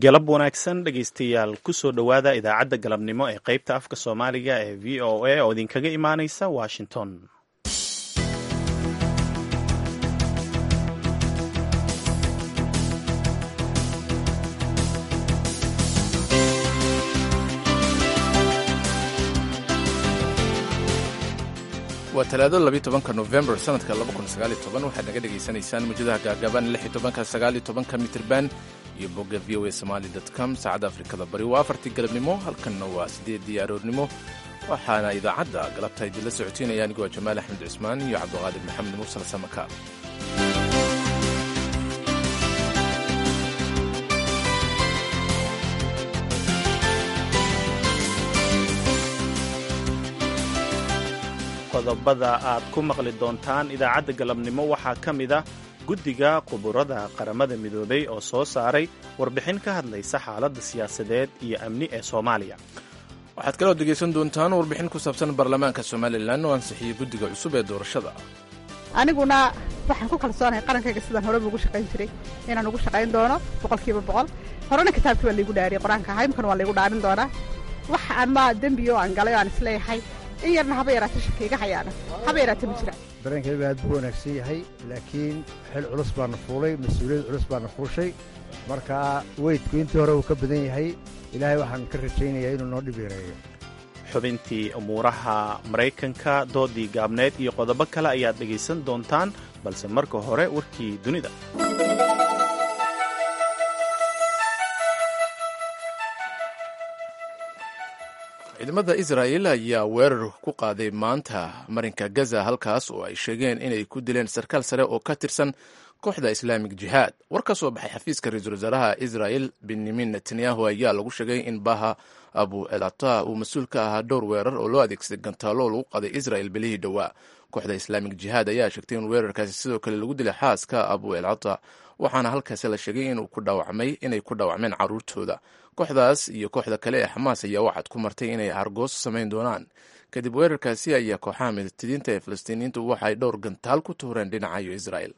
galab wanaagsan dhegaystayaal kusoo dhowaada idaacadda galabnimo ee qaybta afka soomaaliga ee v o a oo idinkaga imaanaysa washington waa talaado labiyi tobanka novembar sanadka laba kun sagaaliyo toban waxaad naga dhegaysanaysaan muujadaha gaagaaban lix iyo tobanka sagaaliyo tobanka mitirban iyo bogga v o a somali com saacadda afrikada bari waa afartii galabnimo halkanna waa siddeeddii aroornimo waxaana idaacadda galabta idinla socotiinaya anigoo jamaal axmed cusmaan iyo cabduqaadir maxamed mursal samaka qodobada aad ku maqli doontaan idaacadda galabnimo waxaa ka mid ah guddiga quburada qaramada midoobay oo soo saaray warbixin ka hadlaysa xaaladda siyaasadeed iyo amni ee soomaaliya waxaad kaloo dhegaysan doontaan warbixin ku saabsan baarlamaanka somalilan oo ansixiyey guddiga cusub ee doorashada aniguna waxaan ku kalsoonahay qarankayga sidaan horeba ugu shaqayn jiray inaan ugu shaqayn doono boqolkiiba boqol horena kitaabkii baa laygu dhaariyay qur-aanka ahaa imkana waa laygu dhaarin doonaa wax ama dembiyo aan galay o aan isleeyahay in yarna haba yaraata shakaiga hayaana haba yaraata ma jiraan dareenkayga aad buu wanaagsan yahay laakiin xil culus baana fuulay mas-uuliyad culus baana fuushay marka weydku intii hore uu ka badan yahay ilaahay waxaan ka rajaynayaa inuu noo dhib yareeyo xubintii umuuraha maraykanka doodii gaabneed iyo qodobo kale ayaad dhegaysan doontaan balse marka hore warkii dunida ciidamada israa'el ayaa weerar ku qaaday maanta marinka gaza halkaas oo ay sheegeen inay ku dileen sarkaal sare oo ka tirsan kooxda islaamig jihaad war ka soo baxay xafiiska ra-iisul wasaaraha israel benyamin netanyahu ayaa lagu sheegay in baha abu elata uu mas-uul ka ahaa dhowr weerar oo loo adeegsaday gantaalo lagu qaday israel bilihii dhowaa kooxda islaamig jihaad ayaa sheegtay in weerarkaasi sidoo kale lagu dilay xaaska abu elata waxaana halkaasi la sheegay inay ku dhaawacmeen caruurtooda kooxdaas iyo kooxda kale ee xamaas ayaa waxaad ku martay inay hargooso samayn doonaan kadib weerarkaasi ayaa kooxaha midatidiinta ee falastiiniyiintu waxay dhowr gantaal ku tuureen dhinacayo israel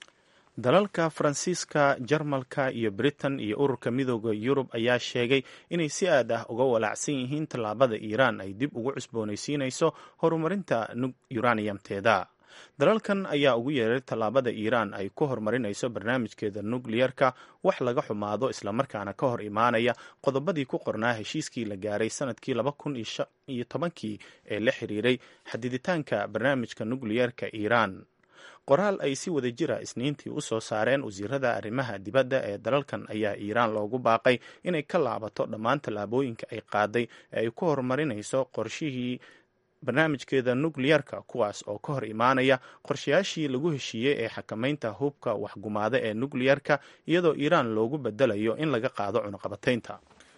dalalka faransiiska jarmalka iyo britain iyo ururka midooda yurub ayaa sheegay inay si aad ah uga walaacsan yihiin tallaabada iiraan ay dib ugu cusboonaysiinayso horumarinta yuraniyamteeda dalalkan ayaa ugu yeeray tallaabada iiraan ay ku horumarinayso barnaamijkeeda nukliyarka wax laga xumaado islamarkaana ka hor imaanaya qodobadii ku qornaa heshiiskii la gaaray sanadkii laba kun iyo tobankii ee la xiriiray xadiditaanka barnaamijka nukliyarka iiraan qoraal ay si wada jira isniintii u soo saareen wasiirada arrimaha dibadda ee dalalkan ayaa iiraan loogu baaqay inay ka laabato dhammaan tallaabooyinka ay qaaday ee ay ku horumarinayso qorshihii barnaamijkeeda nukliyarka kuwaas oo ka hor imaanaya qorshayaashii lagu heshiiyey ee xakamaynta hubka waxgumaada ee nukliyarka iyadoo iiraan loogu bedelayo in laga qaado cunuqabataynta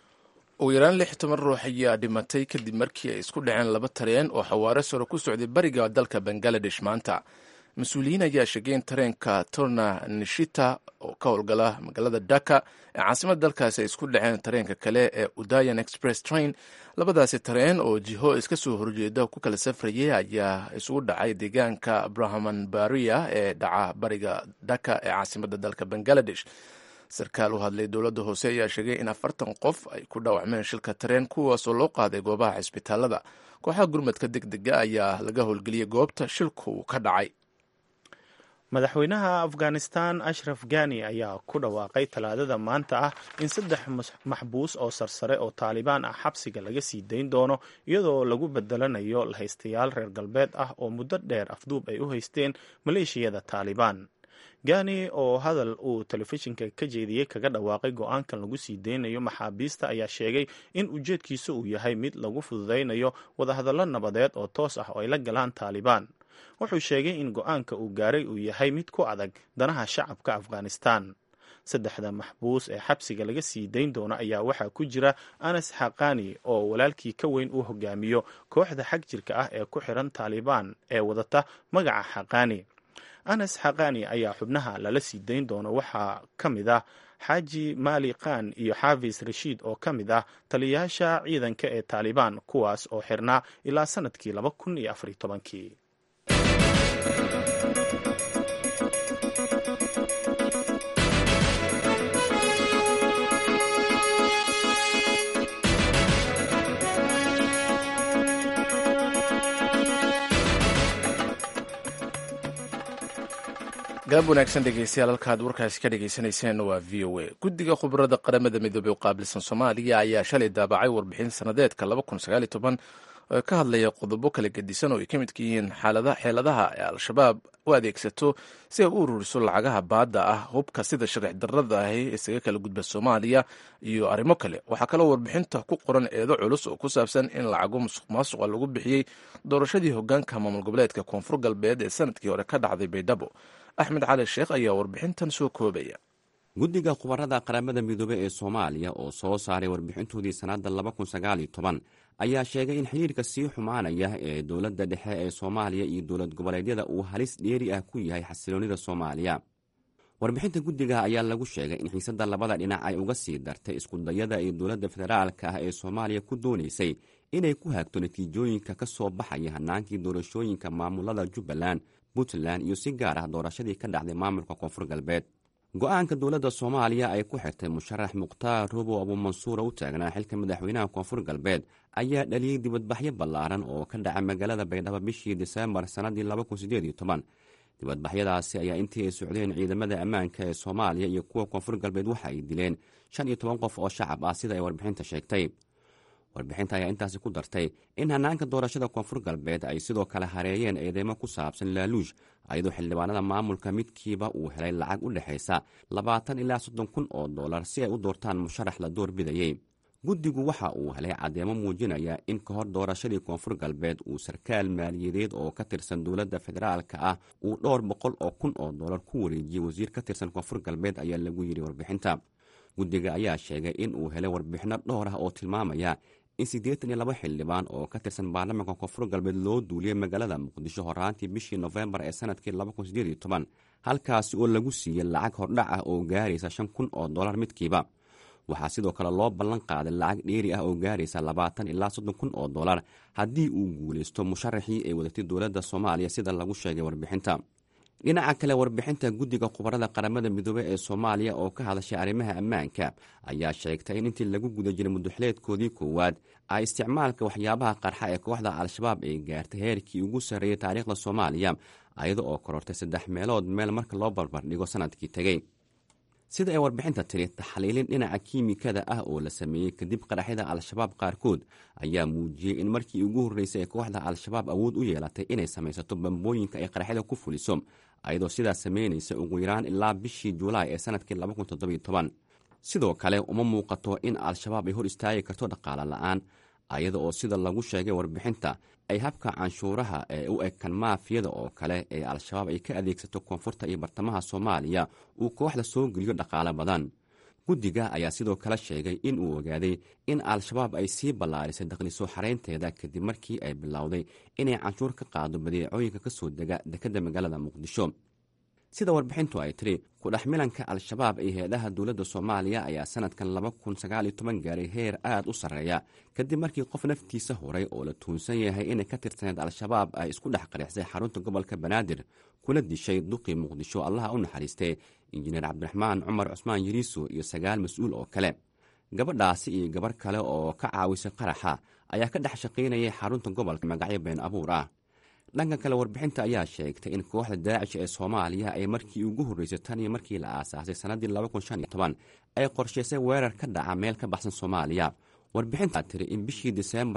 ugu yaraan lix toban ruux ayaa dhimatay kadib markii ay isku dhaceen laba tareen oo xawaare sore ku socday bariga dalka bangaladesh maanta mas-uuliyiin ayaa sheegay in tareenka turna nishita oo ka howlgala magaalada dhaka ee caasimada dalkaasi ay isku dhaceen tareenka kale ee udayan express train labadaasi tareen oo jiho iska soo horjeeda ku kala safrayay ayaa isugu dhacay deegaanka brahman baria ee dhaca bariga dhaka ee caasimada dalka bangaladesh sarkaal u hadlay dowladda hoose ayaa sheegay in afartan qof ay ku dhaawacmeen shilka tareen kuwaasoo loo qaaday goobaha cisbitaalada kooxaha gurmadka deg dega ayaa laga howlgeliyey goobta shilku ka dhacay madaxweynaha afghanistan ashraf gani ayaa ku dhawaaqay talaadada maanta ah in saddex maxbuus oo sarsare oo taalibaan ah xabsiga laga sii dayn doono iyadoo lagu bedelanayo lahaystayaal reer galbeed ah oo muddo dheer afduub ay u haysteen maleeshiyada taalibaan gani oo hadal uu telefishinka ka jeediyey kaga dhawaaqay go-aankan lagu sii deynayo maxaabiista ayaa sheegay in ujeedkiisa uu yahay mid lagu fududaynayo wadahadallo nabadeed oo toos ah oo ay la galaan taalibaan wuxuu sheegay in go-aanka uu gaaray uu yahay mid ku adag danaha shacabka afghanistan saddexda maxbuus ee xabsiga laga sii dayn doono ayaa waxaa ku jira anas xaqani oo walaalkii ka weyn uu hogaamiyo kooxda xag jirka ah ee ku xiran taalibaan ee wadata magaca xaqani anas xaqani ayaa xubnaha lala sii dayn doono waxaa ka mid ah xaaji maali khan iyo xaafis rashiid oo ka mid ah taliyayaasha ciidanka ee taalibaan kuwaas oo xirnaa ilaa sanadkii laba kun iyo afariy tobankii galab wanaagsan dhegeystayaal halkaad warkaasi ka dhegeysaneyseen waa v o a guddiga khubarada qaramada midoobey u qaabilsan soomaaliya ayaa shalay daabacay warbixin sanadeedka oo ka hadlaya qodobo kala gedisan oo ay ka midka yihiin xeeladaha ee al-shabaab u adeegsato si ay u ururiso lacagaha baadda ah hubka sida sharci darrada ahi isaga kala gudba soomaaliya iyo arrimo kale waxaa kaloo warbixinta ku qoran eedo culus oo ku saabsan in lacago musuq maasuqa lagu bixiyey doorashadii hogaanka maamul goboleedka koonfur galbeed ee sanadkii hore ka dhacday baydhabo axmed cali sheekh ayaa warbixintan soo koobaya guddiga khubarada qaramada midoobe ee soomaaliya oo soo saaray warbixintoodii sannadda ayaa sheegay in xiriirka sii xumaanaya ee dowladda dhexe ee soomaaliya iyo dowlad goboleedyada uu halis dheeri ah ku yahay xasiloonnida soomaaliya warbixinta guddiga ayaa lagu sheegay in xiisadda labada dhinac ay uga sii dartay iskudayada ee dowladda federaalka ah ee soomaaliya ku doonaysay inay ku haagto natiijooyinka ka soo baxaya hanaankii doorashooyinka maamulada jubbaland puntland iyo si gaar ah doorashadii ka dhacday maamulka koonfur galbeed go-aanka dowladda soomaaliya ay ku xirtay musharax mukhtaar rubow abuumansuura u taagnaa xilka madaxweynaha koonfur galbeed ayaa dhaliyey dibadbaxyo ballaaran oo ka dhaca magaalada baydhabo bishii diseembar sannadii dibadbaxyadaasi ayaa intii ay socdeen ciidamada ammaanka ee soomaaliya iyo kuwa koonfur galbeed waxa ay dileen shan iyo toban qof oo shacab ah sida ay warbixinta sheegtay warbixinta ayaa intaasi ku dartay in hanaanka doorashada koonfur galbeed ay sidoo kale hareeyeen eedeymo ku saabsan laaluush ayadoo xildhibaanada maamulka midkiiba uu helay lacag u dhexaysa labaatan ilaa soddon kun oo dollar si ay u doortaan musharax la door bidayey guddigu waxa uu helay caddeemo muujinaya in ka hor doorashadii koonfur galbeed uu sarkaal maaliyadeed oo ka tirsan dowladda federaalka ah uu dhowr boqol oo kun oo dollar ku wareejiyey wasiir ka tirsan koonfur galbeed ayaa lagu yidhi warbixinta guddiga ayaa sheegay in uu helay warbixinno dhowr ah oo tilmaamaya in siddeetan iyo laba xildhibaan oo ka tirsan baarlamaanka koonfur galbeed loo duuliyey magaalada muqdisho horaantii bishii nofembar ee sanadkii halkaasi oo lagu siiyey lacag hordhac ah oo gaaraysa shan kun oo dollar midkiiba waxaa sidoo kale loo ballan qaaday lacag dheeri ah oo gaaraysa labaatan ilaa soddon kun oo dollar haddii uu guulaysto musharaxii ay wadatay dowladda soomaaliya sida lagu sheegay warbixinta dhinaca kale warbixinta guddiga khubarada qaramada midoobey ee soomaaliya oo ka hadashay arrimaha ammaanka ayaa sheegtay in intii lagu guda jiray muduxleedkoodii koowaad ay isticmaalka waxyaabaha qarxa ee kooxda al-shabaab ay gaartay heerkii ugu sarreeyey taariikhda soomaaliya ayada oo korortay saddex meelood meel marka loo barbardhigo sanadkii tegey sida ay warbixinta tiri taxliilin dhinaca kiimikada ah oo la sameeyey kadib qaraxyada al-shabaab qaarkood ayaa muujiyey in markii ugu horreysay ee kooxda al-shabaab awood u yeelatay inay samaysato bambooyinka ay qaraxyada ku fuliso ayadoo sidaas samaynaysa ugu yaraan ilaa bishii juulaay ee sanadkii sidoo kale uma muuqato in al-shabaab ay hor istaagi karto dhaqaale la-aan ayada oo sida lagu sheegay warbixinta ay habka canshuuraha ee u eg kan maafiyada oo kale ee al-shabaab ay ka adeegsato koonfurta iyo bartamaha soomaaliya uu kooxda soo geliyo dhaqaale badan guddiga ayaa sidoo kale sheegay in uu ogaaday in al-shabaab ay sii ballaarisay dakhlisoo xaraynteeda kadib markii ay bilowday inay canshuur ka qaado badeecooyinka ka soo dega dekedda magaalada muqdisho sida warbixintu ay tiri kudhex milanka al-shabaab iyo heedaha dowladda soomaaliya ayaa sanadkan gaaray heer aad u sarreeya kadib markii qof naftiisa horay oo la tuunsan yahay inay ka tirsaneed al-shabaab ay isku dhex qarixsay xarunta gobolka banaadir kuna dishay duqii muqdisho allaha u naxariistay injineer cabdiraxmaan cumar cusmaan yiriiso iyo sagaal mas-uul oo kale gabadhaasi iyo gabarh kale oo ka caawisay qaraxa ayaa ka dhex shaqaynayay xarunta gobolka magacyo been abuur ah dhanka kale warbixinta ayaa sheegtay in kooxda daacish ee soomaaliya ay markii ugu horreysay tan iyo markii la aasaasay sannaddii ay qorshaysay weerar ka dhaca meel ka baxsan soomaaliya warbixintaa tiri in bishii diseembar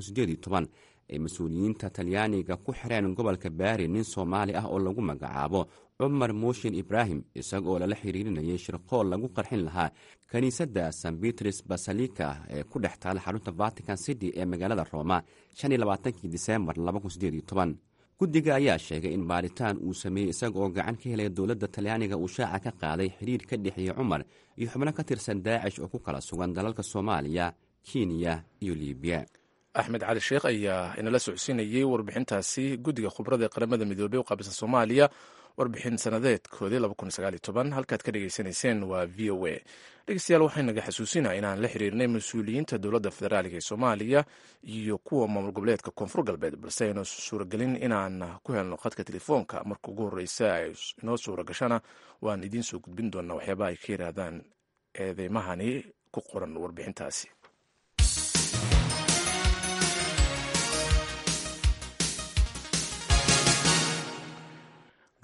ay mas-uuliyiinta talyaaniga ku xireen gobolka baari nin soomaali ah oo lagu magacaabo cumar mooshin ibraahim isagoo lala xiriirinayay shirqool lagu qarxin lahaa kiniisadda san bitris basalika ee ku dhex taala xarunta vatican city ee magaalada rooma disembar guddiga ayaa sheegay in baaritaan uu sameeyey isaga oo gacan ka helaya dowladda talyaaniga uu shaaca ka qaaday xiriir ka dhexeeyey cumar iyo xubno ka tirsan daacish oo ku kala sugan dalalka soomaaliya kenya iyo libiya axmed cali sheekh ayaa inala socodsiinayey warbixintaasi guddiga khubrada ee qaramada midoobey u qaabilsan soomaaliya warbixin sanadeedkoodii halkaad ka dhegeysanayseen waa v o a dhegeystayaal waxaynaga xasuusinaa inaan la xiriirnay mas-uuliyiinta dowladda federaalka ee soomaaliya iyo kuwa maamul goboleedka koonfur galbeed balse aynu suuragelin inaan ku helno khadka telefoonka marka ugu horreysa ay inoo suura gashana waan idiin soo gudbin doonaa waxyaabaha ay ka yiraahdaan eedeymahani ku qoran warbixintaasi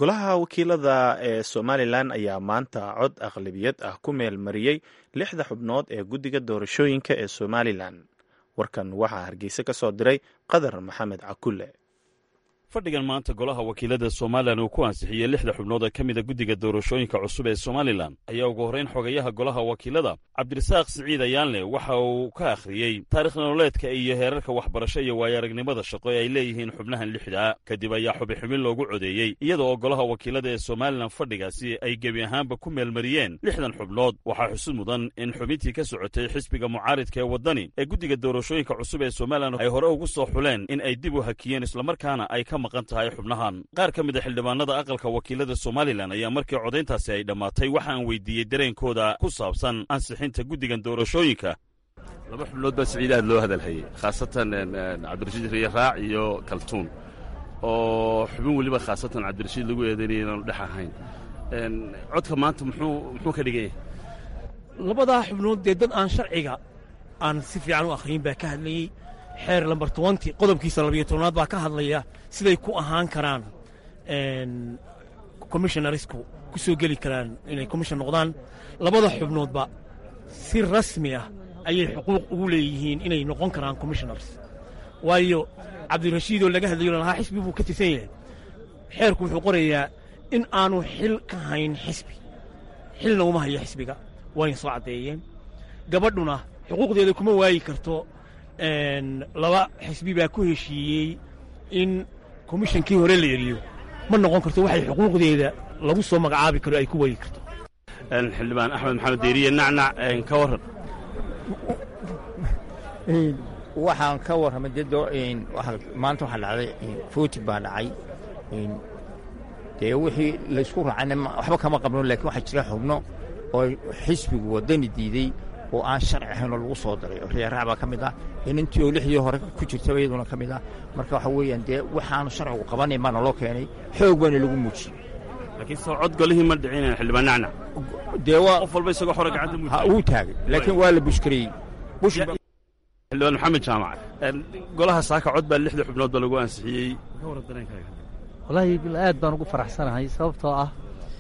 golaha wakiilada ee somalilan ayaa maanta cod aqlabiyad ah ku meel mariyey lixda xubnood ee guddiga doorashooyinka ee somalilan warkan waxaa hargeysa ka soo diray qadar maxamed cakulle fadhigan maanta golaha wakiilada somalilan uu ku ansixiyey lixda xubnood ee ka mida guddiga doorashooyinka cusub ee somalilan ayaa ugu horrayn xogayaha golaha wakiilada cabdirasaaq siciid ayaanle waxa uu ka akhriyey taarikh nololeedka iyo heerarka waxbarasho iyo waayo-aragnimada shaqo ee ay leeyihiin xubnahan lixdaa kadib ayaa xubi xubin loogu codeeyey iyada oo golaha wakiilada ee somalilan fadhigaasi ay gebi ahaanba ku meelmariyeen lixdan xubnood waxaa xusud mudan in xubintii ka socotay xisbiga mucaaridka ee waddani ee guddiga doorashooyinka cusub ee somalilan ay hore ugu soo xuleen in ay dib u hakiyeen islamarkaana ay ka maqan tahay xubnahan qaar ka mid a xildhibaanada aqalka wakiilada somalilan ayaa markii codayntaasi ay dhammaatay waxaan weydiiyey dareenkooda ku saabsan ansixinta guddigan doorashooyinka laba xubnood baa siciid aad loo hadalhayey khaasatan cabdirashiid riye raac iyo kaltuun oo xubin weliba khaasatan cabdirashiid lagu eedaynaya inaanu dhex ahayn codka maanta muxuu muxuu ka dhigan yahay labadaa xubnood dee dad aan sharciga aan si fiican u akhriyin baa ka hadlayey xeer lambar tobanti qodobkiisa labiyo tobnaad baa ka hadlaya siday ku ahaan karaan commissionarisku ku soo geli karaan inay commission noqdaan labada xubnoodba si rasmi ah ayay xuquuq ugu leeyihiin inay noqon karaan commissionars waayo cabdirashiidoo laga hadlayo lalahaa xisbi buu ka tirsan yahay xeerku wuxuu qorayaa in aanu xil ka hayn xisbi xilna uma hayo xisbiga wayna soo caddeeyeen gabadhuna xuquuqdeeda kuma waayi karto laba xisbi baa ku heshiiyey in komishankii hore la eriyo ma noqon karto waxay xuquuqdeeda lagu soo magacaabi karo ay ku waayi karto xildhibaan axmed maxamed deeriye nacnac ka warran waxaan ka warramay dee maanta waxaa dhacday footi baa dhacay dee wixii laysku raacayna waxba kama qabno laakiin waxaa jira xubno oo xisbigu waddani diidey oo aan sharci ahayn oo lagu soo daray oo riyaaraac baa ka mid ah inintii oo lixdii hore ku jirtaba iyaduna ka mid ah marka waxa weeyaan dee waxaanu sharcigu qabanayn baana loo keenay xoog baana lagu muujiyey laakiin soo cod golihii ma dhicinayn xildhibaan nacnac dee waa qof walba isagoo xore gacanta ha uu taagay laakiin waa la bushkareeyey xildhibaan maxamed jaamac golaha saaka cod baa lixda xubnood ba lagu ansixiyey ka warran dareenkaaga wallaahi aad baan ugu faraxsanahay sababtoo ah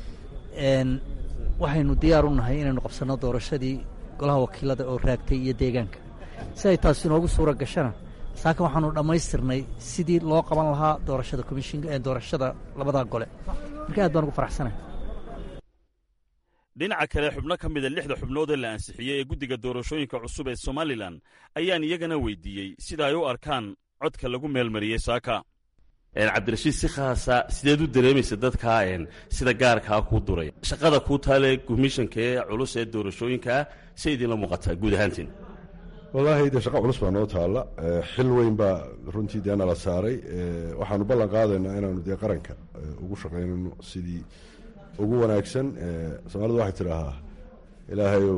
waxaynu diyaar u nahay inaynu qabsanno doorashadii golaha wakiilada oo raagtay iyo deegaanka si ay taasi inoogu suura gashana saaka waxaanu dhammaystirnay sidii loo qaban lahaa doorashada komishin doorashada labadaa gole marka aad baan ugu faraxsanahay dhinaca kale xubno ka mida lixda xubnood ee la ansixiyey ee guddiga doorashooyinka cusub ee somalilan ayaan iyagana weydiiyey sida ay u arkaan codka lagu meelmariyey saaka cabdirashiid si khaasa sideed u dareemaysa dadkaa sida gaarkaa kuu duray shaqada kuu taale komishanka ee culus ee doorashooyinkaa say idinla muuqataa guud ahaantiin wallaahi dee shaqo culus baa noo taalla xil weyn baa runtii dee nala saaray waxaanu ballan qaadaynaa inaanu dee qaranka ugu shaqaynayno sidii ugu wanaagsan soomaalidu waxay tidhaahaa ilaahayow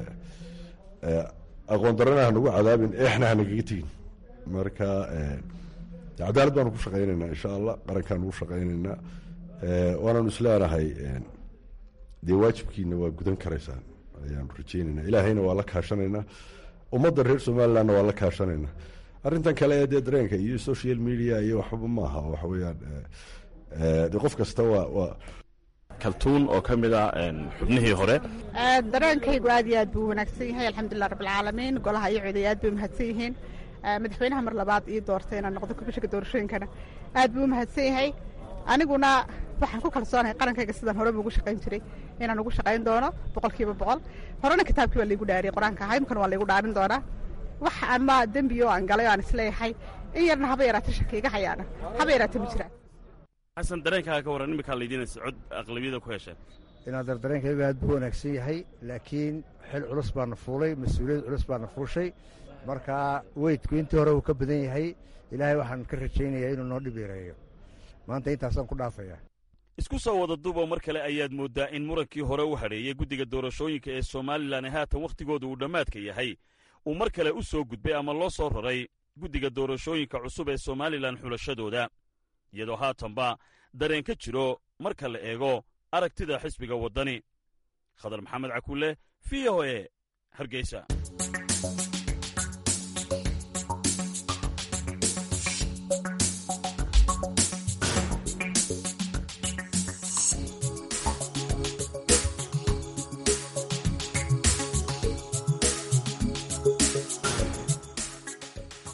aqoon darana hanagu cadaabin eexna hanagaga tegin marka cadaalad baanu ku shaqaynaynaa insha allah qarankaanu ugu shaqaynaynaa waanaanu isleenahay dee waajibkiina waa gudan karaysaan ayaanu rajeynaynaa ilaahayna waa la kaashanaynaa ummadda reer somalilandna waa la kaashanaynaa arrintan kale ee dee dareenka iyo social media iyo waxba maaha waxa weeyaan de qof kasta waa waa kaltuun oo ka mid ah xubnihii hore dareenkaygu aad iyo aad buu wanaagsan yahay alxamdulilah rabbilcaalamiin golaha iyo coday aad bay umahadsan yihiin madaxweynaha mar labaad ii doortay inaan noqdo komishanka doorashooyinkana aad buu umahadsan yahay aniguna waxaan ku kalsoonahay qarankayga sidaan horeba ugu shaqayn jiray inaan ugu shaqayn doono boqol kiiba boqol horena kitaabkii waa laigu dhaariyey qur-aanka ahaa imkana waa laigu dhaarin doonaa wax ama dembi oo aan galay oo aan isleeyahay in yarna haba yaraata shaki iga hayaana haba yaraata ma jiraan xasan dareenkaaga ka warran iminkaa laydiinaysa cod aqlabiyada ku hesheen inaadar dareenkaygu aad buu wanaagsan yahay laakiin xil culus baana fuulay mas-uuliyad culus baana fuushay marka weydku intii hore uu ka badan yahay ilaahay waxaan ka rajaynayaa inuu noo dhib yareeyo maanta intaasaan ku dhaafayaa isku soo wada duuboo mar kale ayaad mooddaa in murankii hore u hadheeyey guddiga doorashooyinka ee somalilan ee haatan wakhtigooda uu dhammaadka yahay uu mar kale u soo gudbay ama loo soo raray guddiga doorashooyinka cusub ee somalilan xulashadooda iyadoo haatanba dareen ka jiro marka la eego aragtida xisbiga waddani khadar maxamed cakulle v o e hargeysa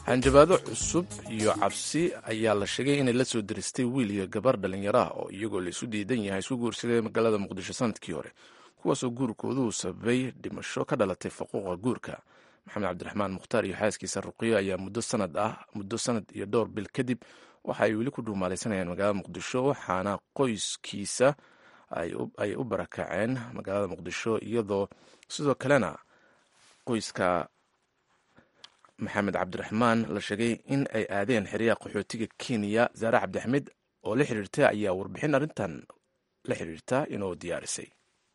hanjabaado cusub iyo cabsi ayaa la sheegay inay la soo diristay wiil iyo gabar dhallinyaro ah oo iyagoo laisu diidan yahay isku guursaday magaalada muqdisho sanadkii hore kuwaasoo guurkoodu sababay dhimasho ka dhalatay faquuqa guurka maxamed cabdiraxmaan mukhtaar iyo xaaskiisa ruqiyo ayaa muddo sanad ah muddo sanad iyo dhowr bil kadib waxa ay weli ku dhuumaalaysanayaan magaalada muqdisho waxaana qoyskiisa ay u barakaceen magaalada muqdisho iyadoo sidoo kalena qoyska maxamed cabdiraxmaan la sheegay in ay aadeen xeryaha qaxootiga kenya zaare cabdixmed oo la xiriirta ayaa warbixin arrintan la xiriirta inoo diyaarisay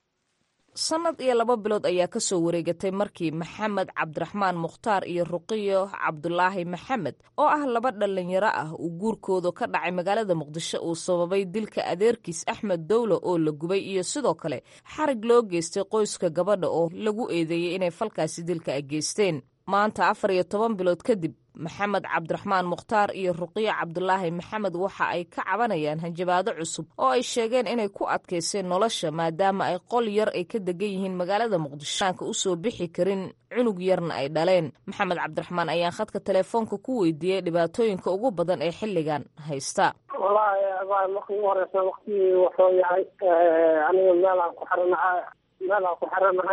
sannad iyo laba bilood ayaa ka soo wareegatay markii maxamed cabdiraxmaan mukhtaar iyo ruqiyo cabdulaahi maxamed oo ah laba dhallinyaro ah uu guurkooda ka dhacay magaalada muqdisho uu sababay dilka adeerkiis axmed dowlo oo la gubay iyo sidoo kale xarig loo geystay qoyska gabadha oo lagu eedeeyey inay falkaasi dilka ay geysteen maanta afar iyo toban bilood kadib maxamed cabdiraxmaan mukhtaar iyo ruqiyo cabdulaahi maxamed waxa ay ka cabanayaan hanjabaado cusub oo ay sheegeen inay ku adkayseen nolosha maadaama ay qol yar ay ka degan yihiin magaalada muqdisho aanka u soo bixi karin cunug yarna ay dhaleen maxamed cabdiraxmaan ayaan khadka telefoonka ku weydiiyey dhibaatooyinka ugu badan ee xilligan haysta wallaahi marka ugu horeysa waktigii wuxuu yahay aniga meelaan ku xiranahay meelaan ku xiranahay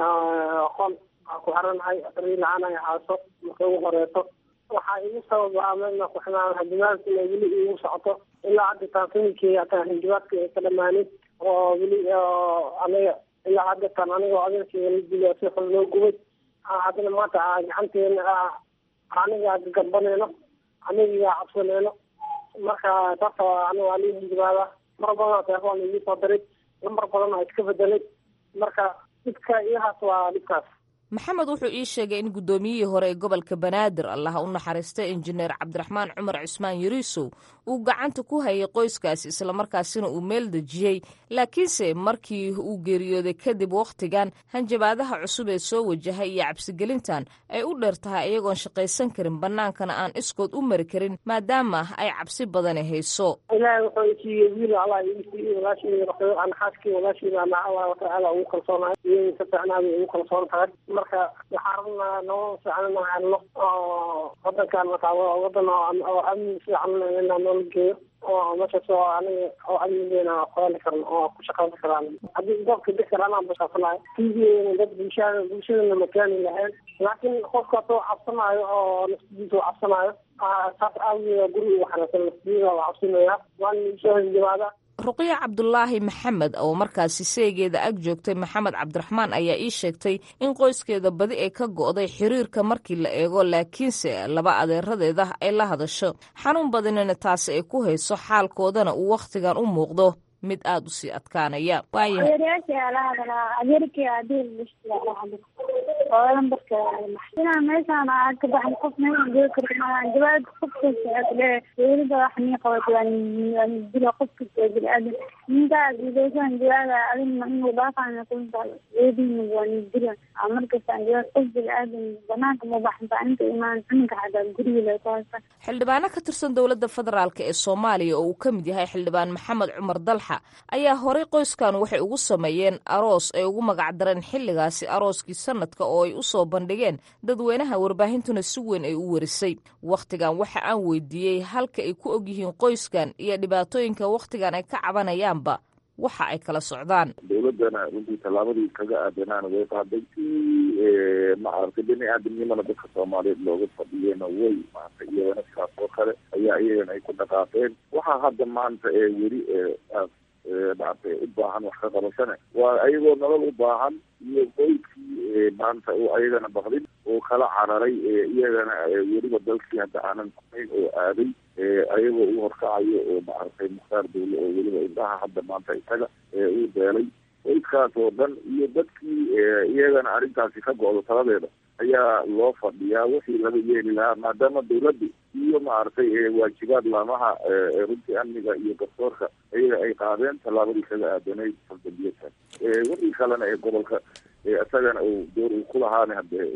qol aan ku xiranahay ri la-aan ay haaso marka ugu horeyso waxaa igu sababaa meelna ku xirnaan hanjabaadka inay weli igu socoto ilaa hadda taasininkii hataa hanjabaadka ay ka dhamaanin oo weli aniga ilaa hadda tan anigoo adeerkeyga la dilo si xun loo gubay haddana maanta gacanteena aniga gagambaneyno aniga cabsaneyno marka taasa aniga waa lii hanjabaada mar badan telefoon igii soo diray lambar badan aa iska bedelay marka dhibka iyahaas waa dhibkaas maxamed wuxuu ii sheegay in guddoomiyihii hore ee gobolka banaadir allaha u naxariistay injineer cabdiraxmaan cumar cusmaan yariisow uu gacanta ku hayay qoyskaasi islamarkaasina uu meel dejiyey laakiinse markii uu geeriyooday kadib wakhtigan hanjabaadaha cusub ee soo wajahay iyo cabsigelintan ay u dheer tahay iyagoon shaqaysan karin bannaankana aan iskood u mari karin maadaama ay cabsi badani hayso ilaahay wuxuu isiiyey wiil allah ii siiyey walaashii aan xaaskii walaashii ana allah watacaala ugu kalsoonahay iyadii ka fiicnaabay ugu kalsoon tahay marka waxaan rabnaa nolol fiican inaan helno oo wadankan markaa wadan oo amni fiican inaan noola geeyo oo meeshaas oo aniga oo amnigeena qoyali karno oo ku shaqaysan karaan haddii goobka degkar anaan bashaqsanayo tiigeena dad bulshada bulshadana makaani lahayn laakiin qofka hadduu cabsanaayo oo naftidiisa u cabsanaayo saas aawigeeda guri ugu xareysan naftidiisa waa cabsinaya waan soo hanjabaada ruqiya cabdulaahi maxamed oo markaasi seegeeda ag joogtay maxamed cabdiraxmaan ayaa ii sheegtay in qoyskeeda badi ay ka go'day xiriirka markii la eego laakiinse laba adeeradeeda ay la hadasho xanuun badanina taasi ay ku hayso xaalkoodana uu wakhtigan u muuqdo mid aada u sii adkaanaya xildhibaano ka tirsan dowladda federaalk ee soomaaliya oo uu ka mid yahay xildhibaan maxamed cumar dalxa ayaa horey qoyskan waxay ugu sameeyeen aroos ay ugu magacdareen xilligaasi arooskii sanadka oo ay u soo bandhigeen dadweynaha warbaahintuna si weyn ay u warisay wakhtigan waxa aan weydiiyey halka ay ku ogyihiin qoyskan iyo dhibaatooyinka wakhtigan ay ka cabanayaanba waxa ay kala socdaan dowladana runtii tallaabadii kaga aadanaana way qaaday si maaragtay bini aadamnimana dadka soomaaliyeed looga fadhiyena way maaragtay iyagana sidaas oo kale ayaa iyagana ay ku dhaqaaqeen waxaa hadda maanta ee weli maaragtay u baahan wax ka qabashane waa ayagoo nolol u baahan iyo qoyskii maanta oo ayagana baqdin oo kala cararay iyagana weliba dalkii hadda aanan kunayn oo aaday ayagoo u horkacayo oo maaragtay mukhtaar dawle oo weliba indhaha hadda maanta isaga uu beelay qoyskaas oo dhan iyo dadkii iyagana arrintaasi ka go-do taladeeda ayaa loo fadhiyaa wixii laga yeeli lahaa maadaama dawladdu iyo maaragtay waajibaad laamaha runtii amniga iyo garsoorka iyaga ay qaadeen tallaabadii kaga aadanayd faldambiyadkan wixii kalena ee gobolka isagana uu door uu ku lahaana hade uu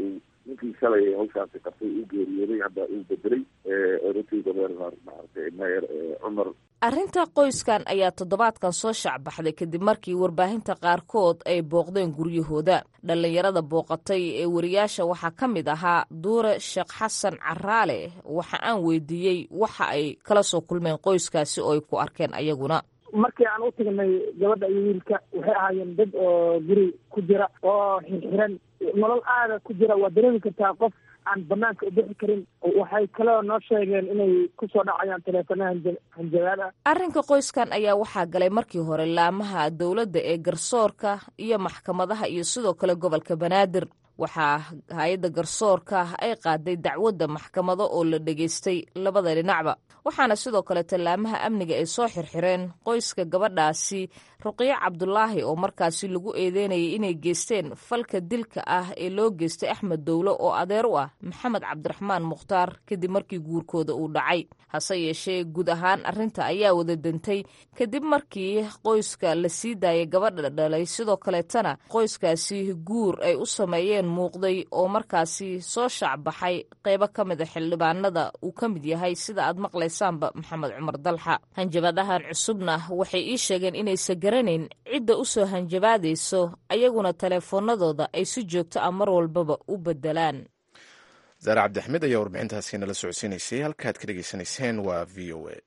ninkii shalay hawshaasi qabtay uu geeriyooday hadda uu bedelay runtii gobernar maaragtay mayer cumar arrinta qoyskan ayaa toddobaadkan soo shacbaxday kadib markii warbaahinta qaarkood ay booqdeen guryahooda dhallinyarada booqatay ee wariyaasha waxaa ka mid ahaa duure sheekh xasan caraale waxa aan weydiiyey waxa ay kala soo kulmeen qoyskaasi oo ay ku arkeen ayaguna markii aan u tagnay gabadha iyo wiilka waxay ahaayeen dad oo guri ku jira oo xirxiran nolol aada ku jira waa dareemi kartaa qof aan banaanka u bixi karin waxay kaloo noo sheegeen inay kusoo dhacayaan taleefanaha hanjabaad ah arrinka qoyskan ayaa waxaa galay markii hore laamaha dowladda ee garsoorka iyo maxkamadaha iyo sidoo kale gobolka banaadir waxaa hay-adda garsoorka ay qaaday dacwadda maxkamado oo la dhegaystay labada dhinacba waxaana sidoo kale tallaamaha amniga ay soo xirxireen qoyska gabadhaasi ruqiyo cabdulaahi oo markaasi lagu eedeynayay inay geysteen falka dilka ah ee loo geystay axmed dowlo oo adeer u ah maxamed cabdiraxmaan mukhtaar kadib markii guurkooda uu dhacay hase yeeshee guud ahaan arrinta ayaa wada dantay kadib markii qoyska la sii daayay gabadha dhalay sidoo kaleetana qoyskaasi guur ay u sameeyeen muuqday oo markaasi soo shaacbaxay qeybo ka mid a xildhibaanada uu ka mid yahay sida aad maqlaysaanba maxamed cumar dalxa hanjabadahan cusubna waxay ii sheegeen inaysa garanayn cidda u soo hanjabaadayso ayaguna taleefoonadooda ay si joogto ah mar walbaba u bedelaan zaare cabdixmed ayaa warbixintaasi nala socodsiinaysay halkaad ka dhegaysanayseen waa v o a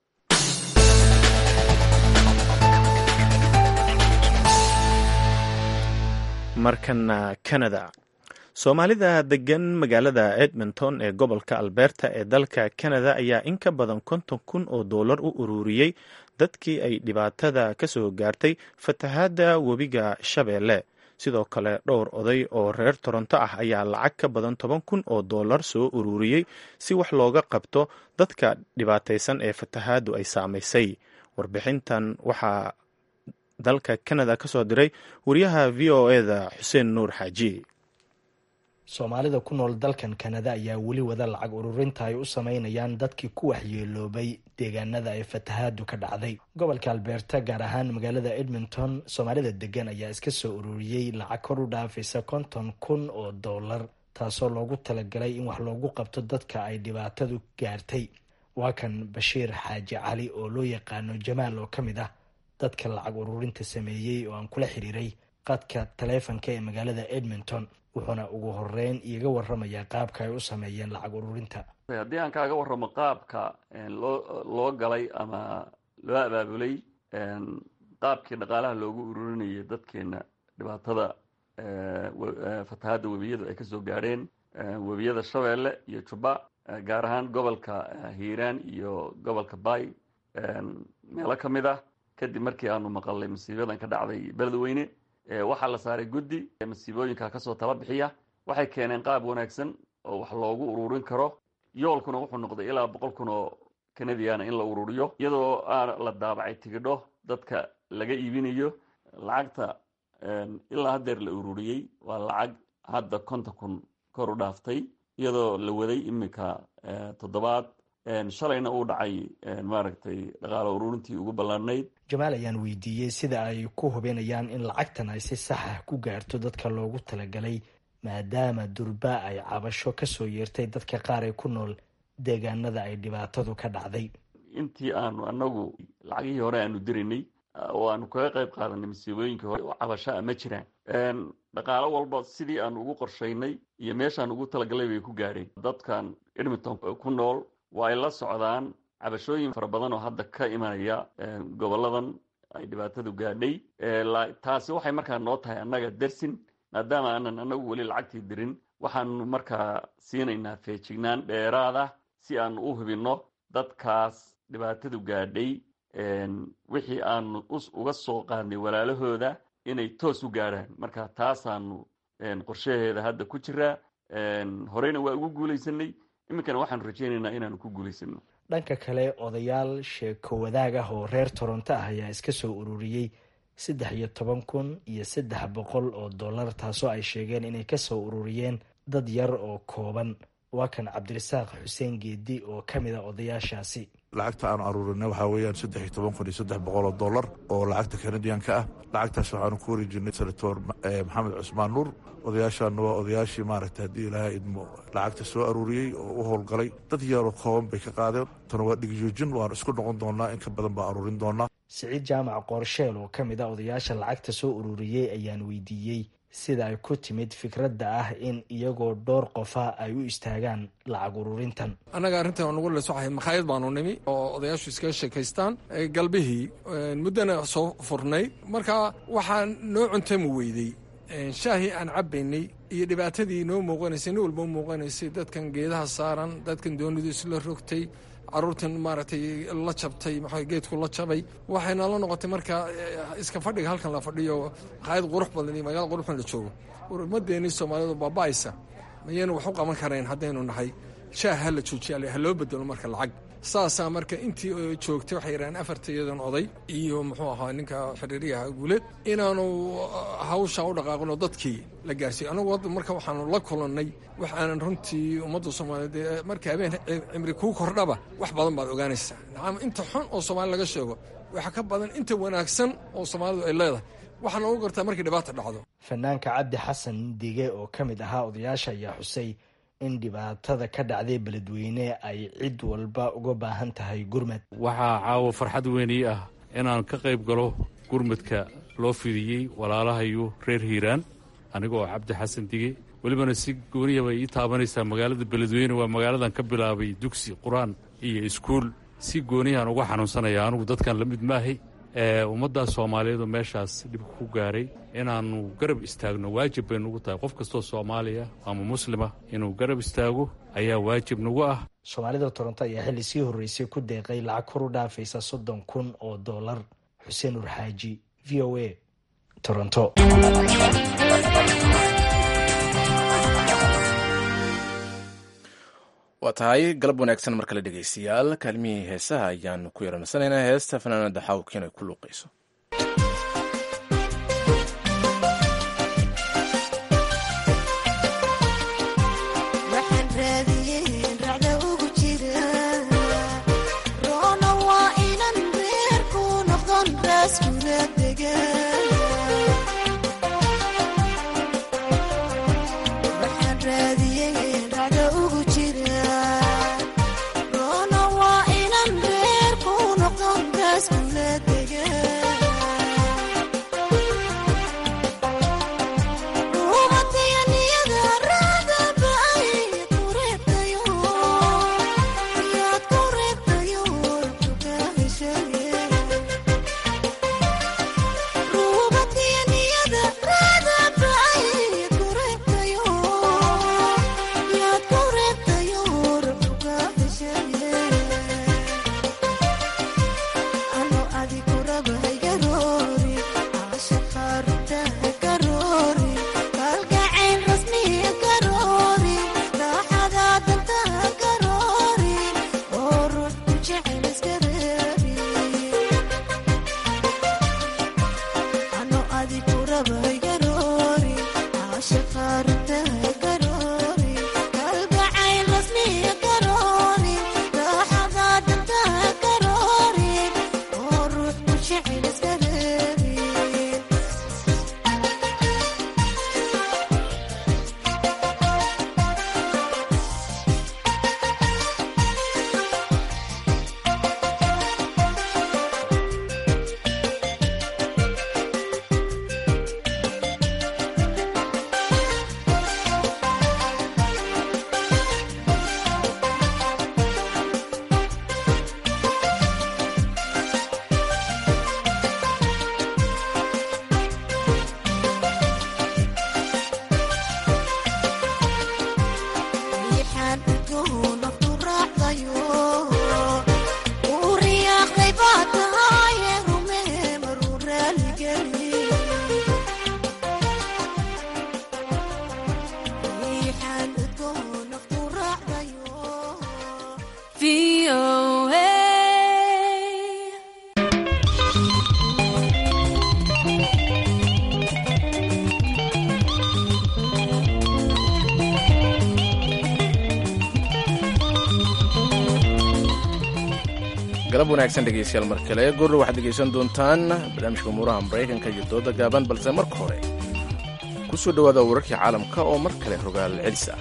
markana canada soomaalida degan magaalada edmonton ee gobolka alberta ee dalka canada ayaa in ka badan konton kun oo doolar u ururiyey dadkii ay dhibaatada ka soo gaartay fatahaadda webiga shabeelle sidoo kale dhowr oday oo reer toronto ah ayaa lacag ka badan toban kun oo doolar soo ururiyey si wax looga qabto dadka dhibaataysan ee fatahaaddu ay saamaysay warbixintan waxaa dalka canada ka soo diray wariyaha v o eda xuseen nuur xaaji soomaalida ku nool dalkan kanada ayaa weli wada lacag ururinta ay u sameynayaan dadkii ku waxyeeloobay deegaanada ay fatahaadu ka dhacday gobolka alberta gaar ahaan magaalada edmonton soomaalida degan ayaa iska soo ururiyey lacag kor u dhaafaysa konton kun oo doolar taasoo loogu talagalay in wax loogu qabto dadka ay dhibaatadu gaartay waa kan bashiir xaaji cali oo loo yaqaano jamaal oo ka mid ah dadka lacag ururinta sameeyey oo aan kula xiriiray qadka taleefanka ee magaalada edmonton wuxuuna ugu horeyn iiga waramayaa qaabka ay u sameeyeen lacag ururinta haddii aan kaaga waramo qaabka loo loo galay ama loo abaabulay qaabkii dhaqaalaha loogu ururinayay dadkeena dhibaatada fatahaadda webiyadu ay kasoo gaadheen webiyada shabeelle iyo juba gaar ahaan gobolka hiiraan iyo gobolka bay meelo ka mid ah kadib markii aanu maqalay masiibadan ka dhacday beledweyne waxaa la saaray guddi masiibooyinka kasoo tala bixiya waxay keeneen qaab wanaagsan oo wax loogu ururin karo yoolkuna wuxuu noqday ilaa boqol kun oo canadiana in la ururiyo iyadoo aan la daabacay tigidho dadka laga iibinayo lacagta ilaa haddeer la ururiyey waa lacag hadda konton kun kor u dhaaftay iyadoo la waday iminka toddobaad shalayna uu dhacay maaragtay dhaqaalo ururintii ugu ballaanayd jamaal ayaan weydiiyey sida ay ku hubinayaan in lacagtan ay si saxa ku gaarto dadka loogu talagalay maadaama durba ay cabasho kasoo yeertay dadka qaar ee ku nool deegaanada ay dhibaatadu ka dhacday intii aanu anagu lacagihii hore aanu diraynay oo aanu kaga qayb qaadanay masiibooyinkii hore cabashaa ma jiraan dhaqaalo walba sidii aanu ugu qorshaynay iyo meeshaan ugu talagalay bay ku gaadheen dadkan edmonton ku nool waa ay la socdaan cabashooyin fara badan oo hadda ka imanaya goboladan ay dhibaatadu gaadhay taasi waxay markaa noo tahay annaga dersin maadaama aanan anagu weli lacagtii dirin waxaanu markaa siinaynaa feejignaan dheeraada si aanu u hubinno dadkaas dhibaatadu gaadhay wixii aanu uga soo qaadnay walaalahooda inay toos u gaadhaan marka taasaanu qorshaheeda hadda ku jiraa horeyna waa ugu guulaysanay iminkana waxaanu rajeynaynaa inaanu ku guulaysano dhanka kale odayaal sheeko wadaag ah oo reer toronto ah ayaa iska soo ururiyey saddex iyo toban kun iyo saddex boqol oo dollar taasoo ay sheegeen inay kasoo ururiyeen dad yar oo kooban waa kan cabdirasaaq xuseen geedi oo ka mid a odayaashaasi lacagta aanu aruurinay waxaa weeyaan saddex iyo toban kun iyo saddex boqol oo dollar oo lacagta kanadiyanka ah lacagtaas waxaanu ku wareejinay senator maxamed cusmaan nuur odayaashaana waa odayaashii maaragta haddii ilaahay idmo lacagta soo aruuriyey oo u howlgalay dad yaroo kooban bay ka qaadeen tana waa dhigjoojin waanu isku noqon doonaa in ka badan baa aruurin doonaa siciid jaamac qoorsheel oo ka mid a odayaasha lacagta soo ururiyey ayaan weydiiyey sida ay ku timid fikradda ah in iyagoo dhowr qofa ay u istaagaan lacag ururintan annaga arrintan nagu lesoxahay makhaayad baanu nimi oo odayaashu iskaga sheekaystaan galbihii muddana soo furnay marka waxaa noo cuntami weydey shaahii aan cabbaynay iyo dhibaatadii noo muuqanaysay nin walba u muuqanaysay dadkan geedaha saaran dadkan doonidu isla rogtay caruurtan maaragtay la jabtay maxaa geedku la jabay waxayna la noqotay marka iska fadhiga halkan la fadhiyo makhaayad qurux badan iyo magaala qurux badan la joogo ummadeenii soomaalidu baaba'aysa mayaynu wax u qaban karayn haddaynu nahay shaah ha la joojiya ha loo bedelo marka lacag saasaa marka intii joogtay waxay yidhahaan afartayadan oday iyo muxuu ahaa ninka xiriiriyaha guuleed inaanu hawsha u dhaqaaqino dadkii la gaarsiiyo anagu hadda marka waxaanu la kulannay wax aanan runtii ummadda soomaaliyeed marka habeen cimri kuu kordhaba wax badan baad ogaanaysaa nacam inta xun oo soomaali laga sheego waxa ka badan inta wanaagsan oo soomaalidu ay leedahay waxaa noogu gartaa markii dhibaata dhacdo fanaanka cabdi xasan dige oo ka mid ahaa odayaasha ayaa xusay in dhibaatada ka dhacday beledweyne ay cid walba uga baahan tahay gurmad waxaa caawa farxad weynii ah inaan ka qayb galo gurmadka loo fidiyey walaalahayu reer hiiraan aniga oo cabdi xasan dige welibana si gooniya bay ii taabanaysaa magaalada beledweyne waa magaaladan ka bilaabay dugsi qur-aan iyo iskuul si gooniyahan uga xanuunsanaya anigu dadkan la mid maahay ummaddaa soomaaliyeed oo meeshaas dhibka ku gaaray inaannu garab istaagno waajib bay nugu tahay qof kastoo soomaaliya ama muslima inuu garab istaago ayaa waajib nagu ah soomaalida toronto ayaa xilli sii horreysay ku deeqay lacag kor u dhaafaysa soddon kun oo dollar xuseen urxaaji v o a toronto waa tahay galab wanaagsan mar kale dhegaystayaal kaalmihii heesaha ayaanu ku yaranasanaynaa heesta fanaanada xawkiin ay ku luuqayso Let's go, let galab wanaagsan dhegeystayaal mar kale goorna waxaad dhegeysan doontaan barnaamijka umuuraha maraykanka iyo dooda gaaban balse marka hore ku soo dhowaada wararkii caalamka oo mar kale rogaal celis ah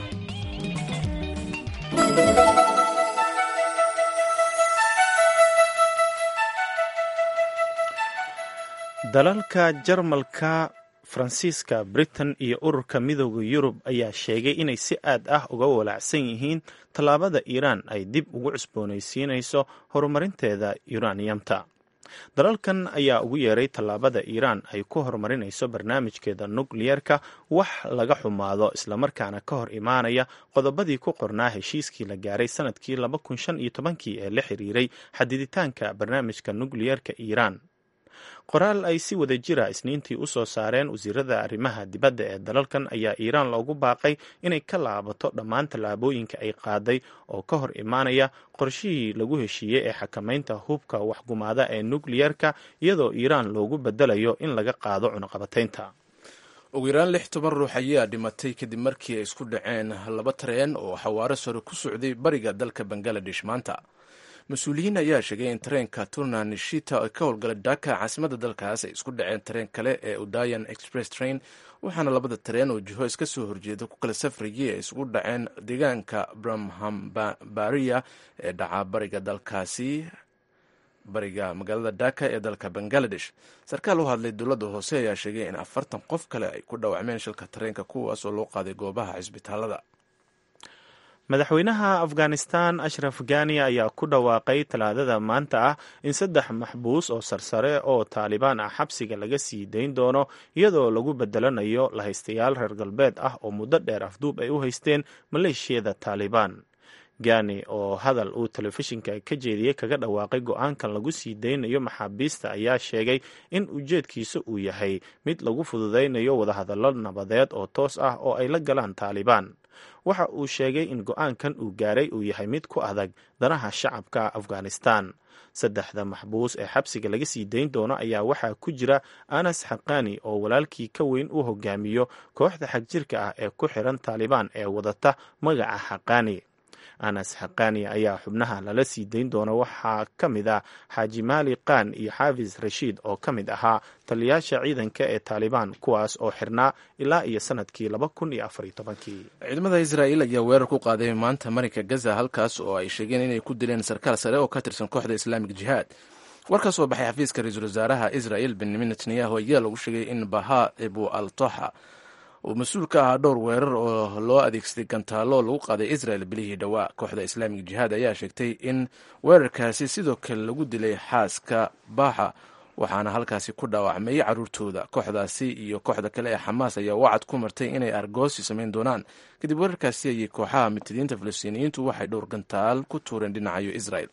dalalka jarmalka faransiiska britain iyo ururka midooda yurub ayaa sheegay inay si aad ah uga walaacsan yihiin tallaabada iiraan ay dib ugu cusboonaysiinayso horumarinteeda yuraniyamta dalalkan ayaa ugu yeeray tallaabada iiraan ay ku horumarinayso barnaamijkeeda nukliyeerka wax laga xumaado islamarkaana ka hor imaanaya qodobadii ku qornaa heshiiskii la gaaray sanadkii laba kun shan iyo tobankii ee la xiriiray xadiditaanka barnaamijka nukliyeerka iiraan qoraal ay si wada jira isniintii u soo saareen wasiirada arrimaha dibadda ee dalalkan ayaa iiraan loogu baaqay inay ka laabato dhammaan tallaabooyinka ay qaaday oo ka hor imaanaya qorshihii lagu heshiiyey ee xakamaynta hubka waxgumaada ee nukliyerka iyadoo iiraan loogu bedelayo in laga qaado cunaqabataynta ugu yaraan lix toban ruux ayaa dhimatay kadib markii ay isku dhaceen laba tareen oo xawaaro sare ku socday bariga dalka bangaladesh maanta mas-uuliyiin ayaa sheegay in tareenka turna nishita ay ka howlgalay dhaka caasimadda dalkaas ay isku dhaceen tareen kale ee udayan express train waxaana labada tareen oo jiho iska soo horjeeda ku kala safrayay ay isugu dhaceen deegaanka brahmambariya ee dhaca bariga dalkaasi bariga magaalada dhaka ee dalka bangaladesh sarkaal u hadlay dowladda hoose ayaa sheegay in afartan qof kale ay ku dhaawacmeen shilka tareenka kuwaas oo loo qaaday goobaha cisbitaalada madaxweynaha afghanistan ashraf ghani ayaa ku dhawaaqay talaadada maanta ah in saddex maxbuus oo sarsare oo taalibaan ah xabsiga laga sii dayn doono iyadoo lagu bedelanayo lahaystayaal reer galbeed ah oo muddo dheer afduub ay u haysteen maleeshiyada taalibaan gani oo hadal uu telefishinka ka jeediyey kaga dhawaaqay go-aankan lagu sii daynayo maxaabiista ayaa sheegay in ujeedkiisa uu yahay mid lagu fududaynayo wadahadallo nabadeed oo toos ah oo ay la galaan taalibaan waxa uu sheegay in go-aankan uu gaaray uu yahay mid ku adag danaha shacabka afghanistan saddexda maxbuus ee xabsiga laga sii dayn doono ayaa waxaa ku jira anas xaqani oo walaalkii ka weyn u hogaamiyo kooxda xagjirka ah ee ku xiran taalibaan ee wadata magaca xaqani anas xaqani ayaa xubnaha lala sii dayn doona waxaa ka mid ah xaaji maali qaan iyo xaafis rashiid oo ka mid ahaa taliyaasha ciidanka ee taalibaan kuwaas oo xirnaa ilaa iyo sanadkii laba kun iyo afariyo tobankii ciidamada israa'iil ayaa weerar ku qaaday maanta marinka gaza halkaas oo ay sheegeen inay ku dileen sarkaal sare oo ka tirsan kooxda islaamik jihaad war ka soo baxay xafiiska ra-iisul wasaaraha israa'il benyamin netanyahu ayaa lagu sheegay in baha ebu al toxa uu mas-uul ka ahaa dhowr weerar oo loo adeegsaday gantaallo lagu qaaday israel bilihii dhowaa kooxda islaamik jihaad ayaa sheegtay in weerarkaasi sidoo kale lagu dilay xaaska baaxa waxaana halkaasi ku dhaawacmay caruurtooda kooxdaasi iyo kooxda kale ee xamaas ayaa wacad ku martay inay argoosi samayn doonaan kadib weerarkaasi ayay kooxaha mutadiinta falastiiniyiintu waxay dhowr gantaal ku tuureen dhinacayo israel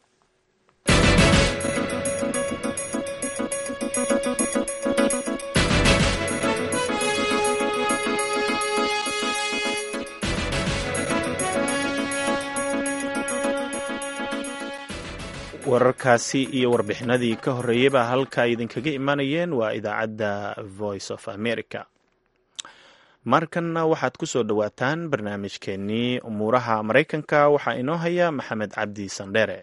wararkaasi iyo warbixinadii ka horreeyeyba halka ay idinkaga imanayeen waa idaacadda voice of america markanna waxaad ku soo dhowaataan barnaamijkeennii umuuraha maraykanka waxaa inoo haya maxamed cabdi sandheere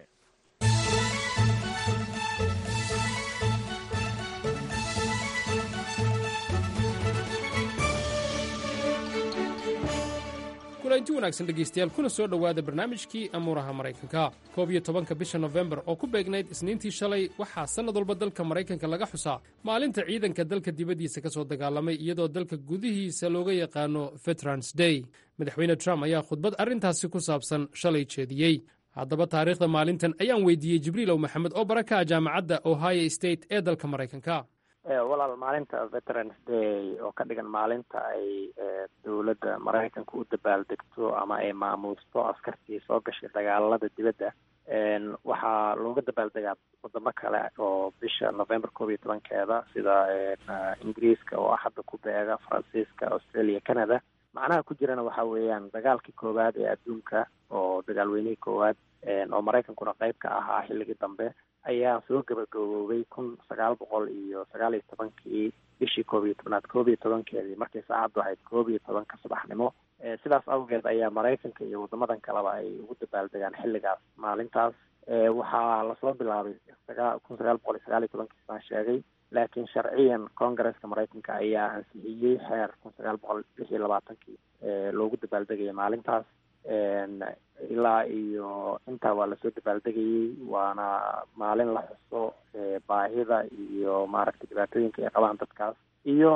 kulanti wanaagsan dhegaystayaal kuna soo dhowaada barnaamijkii amuuraha maraykanka koob iyo tobanka bisha nofembar oo ku beegnayd isniintii shalay waxaa sannad walba dalka maraykanka laga xusaa maalinta ciidanka dalka dibaddiisa ka soo dagaalamay iyadoo dalka gudihiisa looga yaqaano veterans day madaxweyne trump ayaa khudbad arrintaasi ku saabsan shalay jeediyey haddaba taariikhda maalintan ayaan weydiiyey jibriilow maxamed oo baraka jaamacadda ohio state ee dalka maraykanka walaal maalinta veterans day oo ka dhigan maalinta ay dowladda maraykanka u dabaaldegto ama ay maamuusto askartii soo gashay dagaalada dibadda waxaa looga dabaaldegaa wadamo kale oo bisha november koob iyo tobankeeda sida ingiriiska oo axadda ku beega faransiiska australia canada macnaha ku jirana waxa weeyaan dagaalkii koowaad ee adduunka oo dagaalweynihii koowaad oo maraykankuna qeyb ka ahaa xilligii dambe ayaa soo gabagaboobay kun sagaal boqol iyo sagaal iyo tobankii bishii koob iyo tobnaad koob iyo tobankeedii markay saacaddu ahayd koob iyo tobanka subaxnimo sidaas awgeed ayaa maraykanka iyo wadamadan kaleba ay ugu dabaaldegaan xilligaas maalintaas waxaa lasoo bilaabay sagaa kun sagaal boqol iyo sagaal iyo tobankii baan sheegay laakiin sharciyan congaresska maraykanka ayaa ansixiyey xeer kun sagaal boqol lix iyo labaatankii loogu dabaaldegaya maalintaas ilaa iyo intaa waa lasoo dabaaldegayey waana maalin la xuso baahida iyo maaragtay dhibaatooyinka ay qabaan dadkaas iyo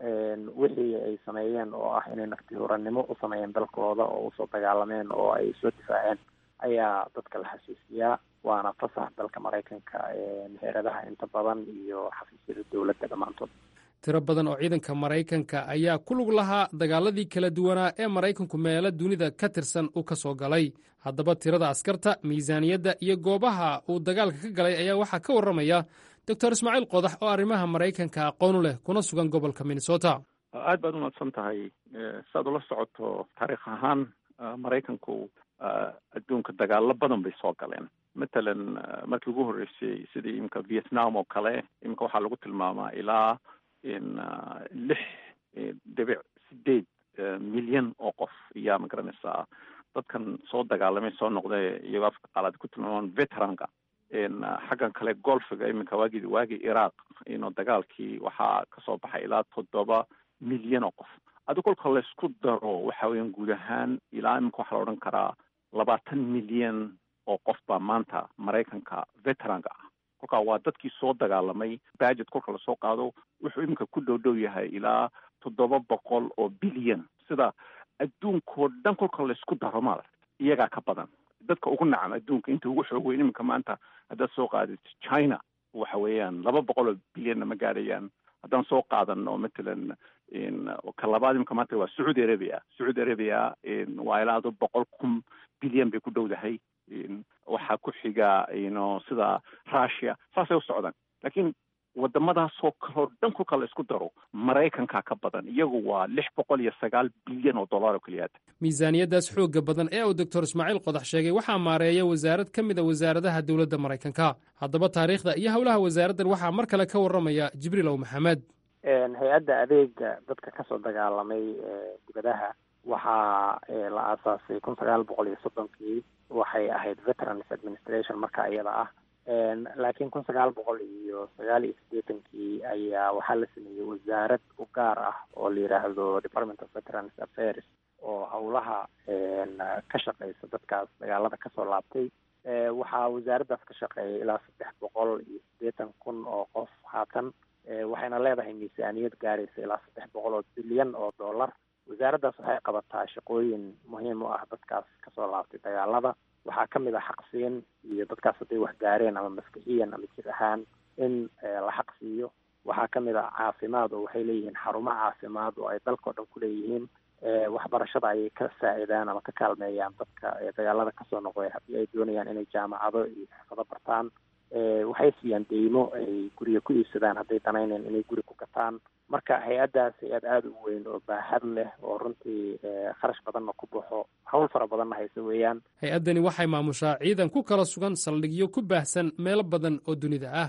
wixii ay sameeyeen oo ah inay naftihuranimo u sameeyeen dalkooda oo usoo dagaalameen oo ay soo difaaceen ayaa dadka la xasuusiyaa waana fasax dalka maraykanka heeradaha inta badan iyo xafiisyada dowladda dhammaantood tiro badan oo ciidanka maraykanka ayaa ku lug lahaa dagaaladii kala duwanaa ee maraykanku meelo dunida ka tirsan uu ka soo galay haddaba tirada askarta miisaaniyadda iyo goobaha uu dagaalka ka galay ayaa waxaa ka warramaya doctor ismaaciil qodax oo arrimaha maraykanka aqoonu leh kuna sugan gobolka minnesota aad baad umadsan tahay siaad ula socoto taariikh ahaan maraykanku adduunka dagaalo badan bay soo galeen matalan markii ugu horreysay sidii imika vietnam oo kale imika waxaa lagu tilmaamaa ilaa in lix dhibic sideed milyan oo qof ayaa magaranaysaa dadkan soo dagaalamay soo noqday iyagoo afka qaalaad ku tilmaamaan veteranka xaggan kale golfiga iminka waagii waagii iraq ino dagaalkii waxaa kasoo baxay ilaa toddoba milyan oo qof adi kolka laysku daro waxa weeyaan guud ahaan ilaa iminka waxaa la odhan karaa labaatan milyan oo qof baa maanta maraykanka veteranka ah kolkaa waa dadkii soo dagaalamay bajet kolka lasoo qaado wuxuu iminka ku dhow dhow yahay ilaa toddoba boqol oo bilyan sida adduunkao dhan kolka laysku daro maaragt iyagaa ka badan dadka ugu nacam adduunka inta ugu xoog weyn iminka maanta haddaad soo qaadid china waxa weeyaan laba boqol oo bilyanna ma gaadhayaan haddaan soo qaadano matalan ka labaad iminka maanta waa sacuudi arabia sacuudi arabia waa ilaa ado boqol kun bilyan bay ku dhowdahay waxaa ku xiga ino sida russia saasay u socdaan laakiin wadamadaasoo kaleo dhan kolka la isku daro maraykanka ka badan iyagu waa lix boqol iyo sagaal bilyan oo dollar oo keliyaad miisaaniyaddaas xoogga badan ee uu doctor ismaaciil qodax sheegay waxaa maareeya wasaarad ka mid a wasaaradaha dowladda maraykanka haddaba taariikhda iyo howlaha wasaaraddan waxaa mar kale ka warramaya jibriil ow maxamed hay-adda adeega dadka kasoo dagaalamay dibadaha waxaa la aasaasay kun sagaal boqol iyo soddonkii waxay ahayd veterans administration marka iyada ah laakiin kun sagaal boqol iyo sagaal iyo siddeetankii ayaa waxaa la sameeyey wasaarad u gaar ah oo la yidhaahdo department of veterans affairs oo howlaha ka shaqeysa dadkaas dagaalada kasoo laabtay waxaa wasaaraddaas ka shaqeeya ilaa saddex boqol iyo siddeetan kun oo qof haatan waxayna leedahay miisaaniyad gaaraysa ilaa saddex boqol oo bilyan oo dollar wasaaraddaas waxay qabataa shaqooyin muhiim u ah dadkaas kasoo laabtay dagaalada waxaa ka mid ah xaqsiin iyo dadkaas hadday wax gaareen ama maskixiyan ama jir ahaan in la xaqsiiyo waxaa ka mid ah caafimaad oo waxay leeyihiin xarumo caafimaad oo ay dalkao dhan ku leeyihiin waxbarashada ayay ka saacidaan ama ka kaalmeeyaan dadka dagaalada kasoo noqday haddii ay doonayaan inay jaamacado iyo xirfado bartaan waxay siiyaan deymo ay guriga ku iibsadaan hadday danayneen inay guri ku gataan marka hay-addaas hay-ad aada u weyn oo baaxad leh oo runtii kharash badanna ku baxo hawl fara badanna hayse weeyaan hay-addani waxay maamushaa ciidan ku kala sugan saldhigyo ku baahsan meelo badan oo dunida ah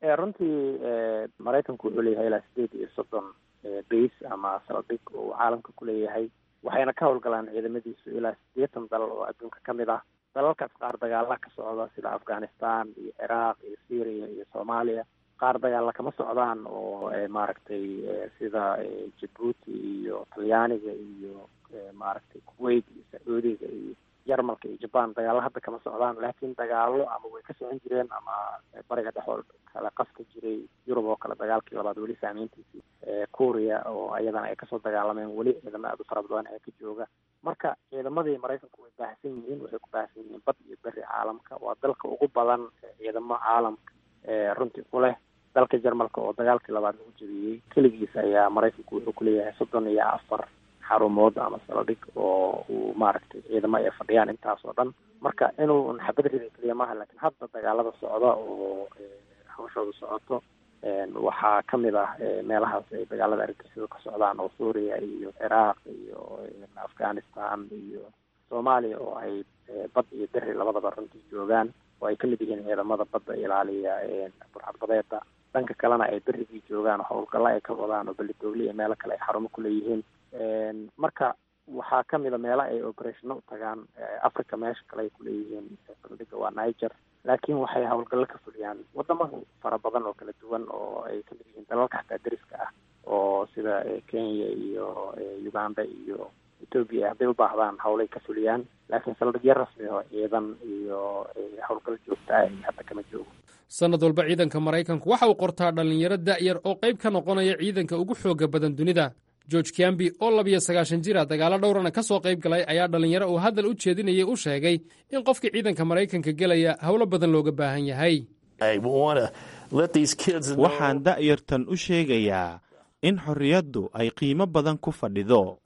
runtii maraykanku wuxuu leeyahay ilaa sideed iyo soddon base ama saldhig uu caalamka ku leeyahay waxayna ka howlgalaan ciidamadiisu ilaa siddeetan dal oo adduunka ka mid ah dalalkaas qaar dagaala ka socda sida afghanistan iyo ciraaq iyo syria iyo soomaaliya qaar dagaalla kama socdaan oo maaragtay sida jabuuti iyo talyaaniga iyo maaragtay kuwait iyo sacuudiga iyo jarmalka iyo jaban dagaalo hadda kama socdaan laakiin dagaalo ama way ka socon jireen ama bariga dhexoo kale qaska jiray yurub oo kale dagaalkii labaad weli saameyntiisii kuuriya oo ayadana ay kasoo dagaalameen weli ciidamo aada u fara badan ee ka jooga marka ciidamadii maraykanku way baahsan yihiin waxay ku baahsan yihiin bad iyo beri caalamka waa dalka ugu badan ciidamo caalamka runtii ku leh dalka jarmalka oo dagaalkii labaad lagu jabiyey keligiis ayaa maraykanku wuxuu kuleeyahay soddon iyo afar xarumood ama saldhig oo uu maaragtay ciidamo ay fadhiyaan intaas oo dhan marka inuu xabad rida keliya maaha laakiin hadda dagaalada socda oo hawshooda socoto waxaa ka mid ah meelahaas ay dagaalada argagixisada ka socdaan oo suuriya iyo ciraaq iyo afghanistan iyo soomaaliya oo ay bad iyo beri labadaba runtii joogaan oo ay ka mid yihiin ciidamada badda ilaaliya burcadbadeeda dhanka kalena ay berigii joogaan oo howlgalla ay ka wadaan oo belidoogli iyo meelo kale ay xarumo ku leeyihiin marka waxaa ka mid a meelo ay operationo u tagaan africa meesha kale ay kuleeyihiin saldhiga waa niger laakiin waxay howlgallo ka fuliyaan wadamo fara badan oo kala duwan oo ay kamid yihiin dalalka xataa deriska ah oo sida kenya iyo uganda iyo ethoobia hadday u baahdaan howlay ka fuliyaan laakiin saldhigyo rasmi oo ciidan iyo howlgal joogta ah hadda kama joogo sannad walba ciidanka maraykanku waxa uu qortaa dhallinyaro da'yar oo qayb ka noqonaya ciidanka ugu xooga badan dunida george kiambi oo labiyo sagaashan jira dagaalo dhowrana ka soo qayb galay ayaa dhallinyaro uu hadal u jeedinayay u sheegay in qofkii ciidanka maraykanka gelaya howlo badan looga baahan yahay waxaan da'yartan u sheegayaa in xorriyaddu ay qiimo badan ku fadhido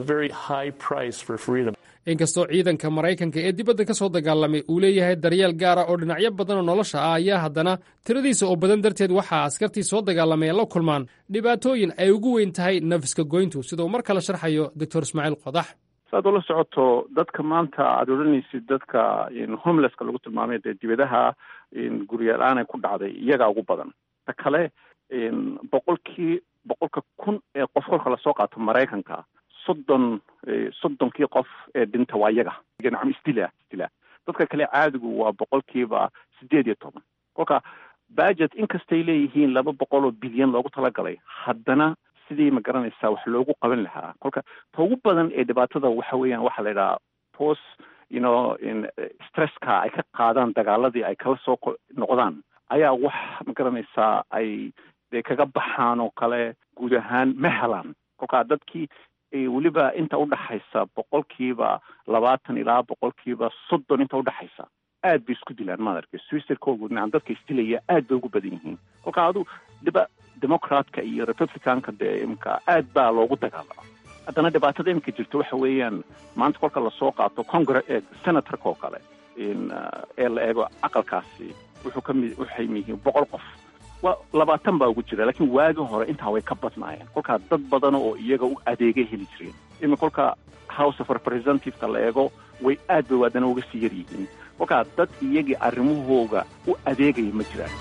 inkastoo ciidanka maraykanka ee dibadda ka soo dagaalamay uu leeyahay daryeel gaara oo dhinacyo badan oo nolosha ah ayaa haddana tiradiisa oo badan darteed waxaa askartii soo dagaalamay la kulmaan dhibaatooyin ay ugu weyn tahay nafiska goyntu sida uu mar kale sharxayo doctor ismaaciil qodax saad ula socoto dadka maanta aada odhanaysid dadka homelesska lagu tilmaamay dee dibadaha guryaal-aan ku dhacday iyagaa ugu badan ta kale boqolkii boqolka kun ee qof kolka lasoo qaato maraykanka soddon soddonkii qof ee dhinta waa iyaga nacam isdila isdila dadka kale caadigu waa boqolkiiba sideed iyo toban kolka budget inkastay leeyihiin laba boqol oo bilyan loogu talagalay haddana sidii ma garanaysaa wax loogu qaban lahaa kolka ta ugu badan ee dhibaatada waxa weeyaan waxaa la yidhaha post you know stresska ay ka qaadaan dagaaladii ay kala soo noqdaan ayaa wax ma garanaysaa ay dee kaga baxaan oo kale guud ahaan ma helaan kolkaa dadkii weliba inta udhaxaysa boqolkiiba labaatan ilaa boqolkiiba soddon inta udhaxaysa aad bay isku dilaan maad arkay switzerkood nacam dadka isdilaya aad bay ugu badan yihiin kolka adu dhiba democratka iyo republicanka dee imka aad baa loogu dagaalama haddana dhibaatada imika jirto waxa weeyaan maanta kolka lasoo qaato congre senatorka oo kale ee la eego aqalkaasi wuxuu kami waxay yihiin boqol qof wa labaatan baa ugu jira laakiin waagi hore intaa way ka badnaayeen kolkaa dad badan oo iyaga u adeegay heli jireen imi kolka house of representativeka la eego way aad bay waadana uga sii yar yihiin kolkaa dad iyagii arrimahooga u adeegaya ma jiraan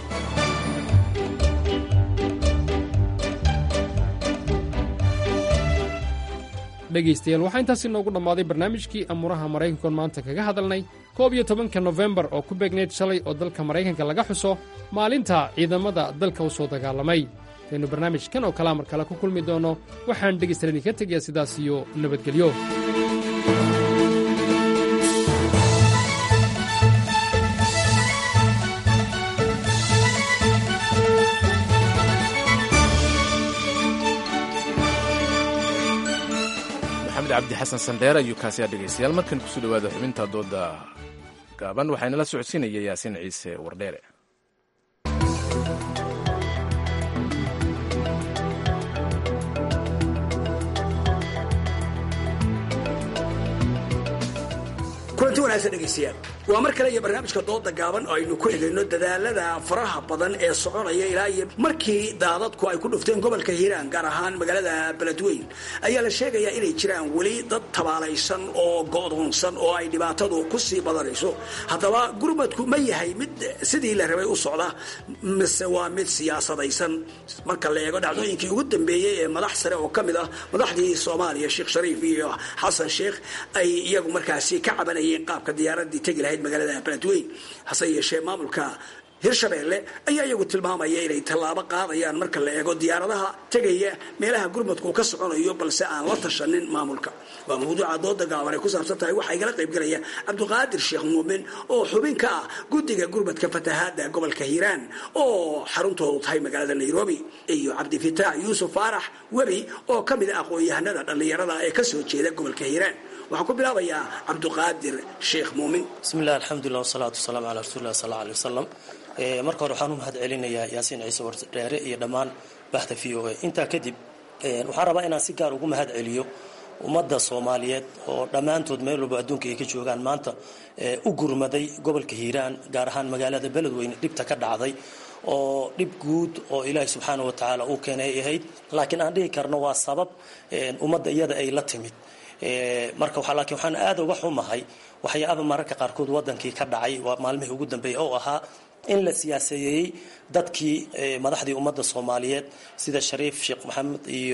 dhegaystayaal waxaa intaasi noogu dhammaaday barnaamijkii amuuraha maraykankoon maanta kaga hadalnay koob iyo tobanka nofembar oo ku beegnayd shalay oo dalka maraykanka laga xuso maalinta ciidamada dalka u soo dagaalamay intaynu barnaamijkan oo kalea mar kale ku kulmi doonno waxaan dhegaystayaal idinka tegayaa sidaas iyo nabadgelyo cabdi xasan sandheer ayuu kaasi aa dhegaystayaal markan kusoo dhawaada xubinta dooda gaaban waxaana la socodsiinaya yaasiin ciise wardheere kulanti wanaagsan dhegaystayaal waa mar kale iyo barnaamijka dooda gaaban oo aynu ku eegayno dadaalada faraha badan ee soconaya ilaa iyo markii daadadku ay ku dhufteen gobolka hiiraan gaar ahaan magaalada beledweyn ayaa la sheegayaa inay jiraan weli dad tabaalaysan oo go'doonsan oo ay dhibaatadu ku sii badanayso haddaba gurmadku ma yahay mid sidii la rabay u socda mise waa mid siyaasadaysan marka la eego dhacdooyinkii ugu dambeeyey ee madax sare oo ka mid ah madaxdii soomaaliya sheekh shariif iyo xasan sheekh ay iyagu markaasi ka cabanayeen qaabka diyaaradii tegi lahayd magaalada beledweyn hase yeeshee maamulka hirshabeelle ayaa iyagu tilmaamaya inay tallaabo qaadayaan marka la eego diyaaradaha tegaya meelaha gurmadku ka soconayo balse aan la tashanin maamulka waa mawduuca dooda gaaban ay ku saabsan tahay waxaa igala qaybgalaya cabdiqaadir sheekh muumin oo xubin ka ah guddiga gurmadka fatahaada gobolka hiiraan oo xaruntoodu tahay magaalada nairobi iyo cabdifitaax yuusuf faarax webi oo ka mid a aqoon-yahanada dhallinyarada ee kasoo jeeda gobolka hiiraan waxaan ku bilaabayaa cabdiqaadir sheekh muumin bismillahi alxamdulilah wasalaatu wasalaamu calaa rasuulilah sal alla alay wasalam marka hore waxaan u mahad celinayaa yaasiin ciise wardheere iyo dhammaan bahda v o a intaa kadib waxaan rabaa inaan si gaar ugu mahad celiyo ummadda soomaaliyeed oo dhammaantood meel walba adduunka ay ka joogaan maanta u gurmaday gobolka hiiraan gaar ahaan magaalada beledweyne dhibta ka dhacday oo dhib guud oo ilaahay subxaana wa tacaala uu keenay ay ahayd laakiin aan dhihi karno waa sabab ummadda iyada ay la timid marka laakiin waxaan aada uga xumahay waxyaaba mararka qaarkood wadankii ka dhacay waa maalmihii ugu dambeeyay oo ahaa in la siyaasadeeyey dadkii madaxdii ummadda soomaaliyeed sida shariif sheekh maxamed iyo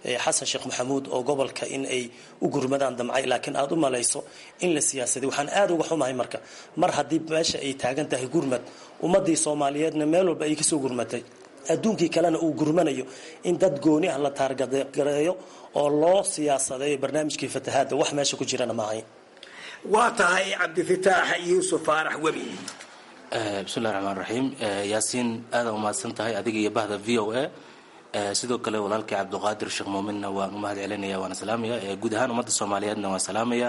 xasan sheekh maxamuud oo gobolka in ay u gurmadaan damcay laakiin aada u malayso in la siyaasaday waxaan aada uga xumahay marka mar haddii meesha ay taagan tahay gurmad ummadii soomaaliyeedna meel walba ay kasoo gurmatay adduunkii kalena uu gurmanayo in dad gooni ah la taargareeyo oo loo siyaasadeeyo barnaamijkii fatahaadda wax meesha ku jirana maahay waa tahay cabdifataax yuusuf faarax webi bismillahi raxmaan raxiim yaasiin aada umahadsan tahay adiga iyo bahda v o a sidoo kale walaalkii cabdiqaadir sheekh muuminna waan u mahad celinaya waana salaamaya guud ahaan ummadda soomaaliyeedna waan salaamaya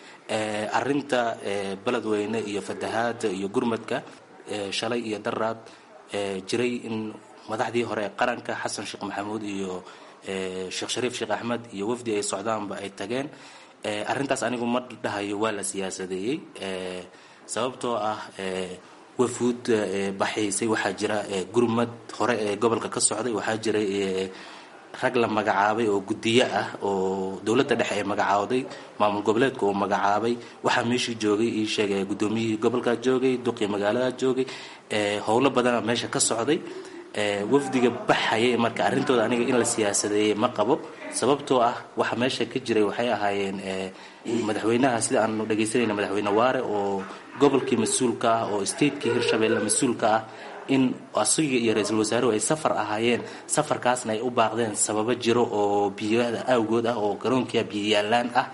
arinta beledweyne iyo fatahaada iyo gurmadka shalay iyo daraad jiray in madaxdii hore ee qaranka xasan sheekh maxamuud iyo sheekh shariif sheekh axmed iyo wafdi ay socdaanba ay tageen arrintaas anigu ma dhahayo waa la siyaasadeeyey sababtoo ah wafuud baxaysay waxaa jira gurmad hore ee gobolka ka socday waxaa jiray rag la magacaabay oo guddiyo ah oo dowladda dhexe ay magacaawday maamul goboleedka uu magacaabay waxaa meeshii joogay ii sheegay guddoomiyihii gobolkaa joogay duqii magaaladaa joogay howlo badana meesha ka socday wafdiga baxayay marka arrintooda aniga in la siyaasadeeyey ma qabo sababtoo ah waxa meesha ka jiray waxay ahaayeen madaxweynaha sida aanu dhegaysanayna madaxweyne waare oo gobolkii mas-uulka ah oo statekii hirshabeelle mas-uulka ah in asiga iyo ra-iisul wasaaruhu ay safar ahaayeen safarkaasna ay u baaqdeen sababo jiro oo biyada awgood ah oo garoonkia biyayaalaan ah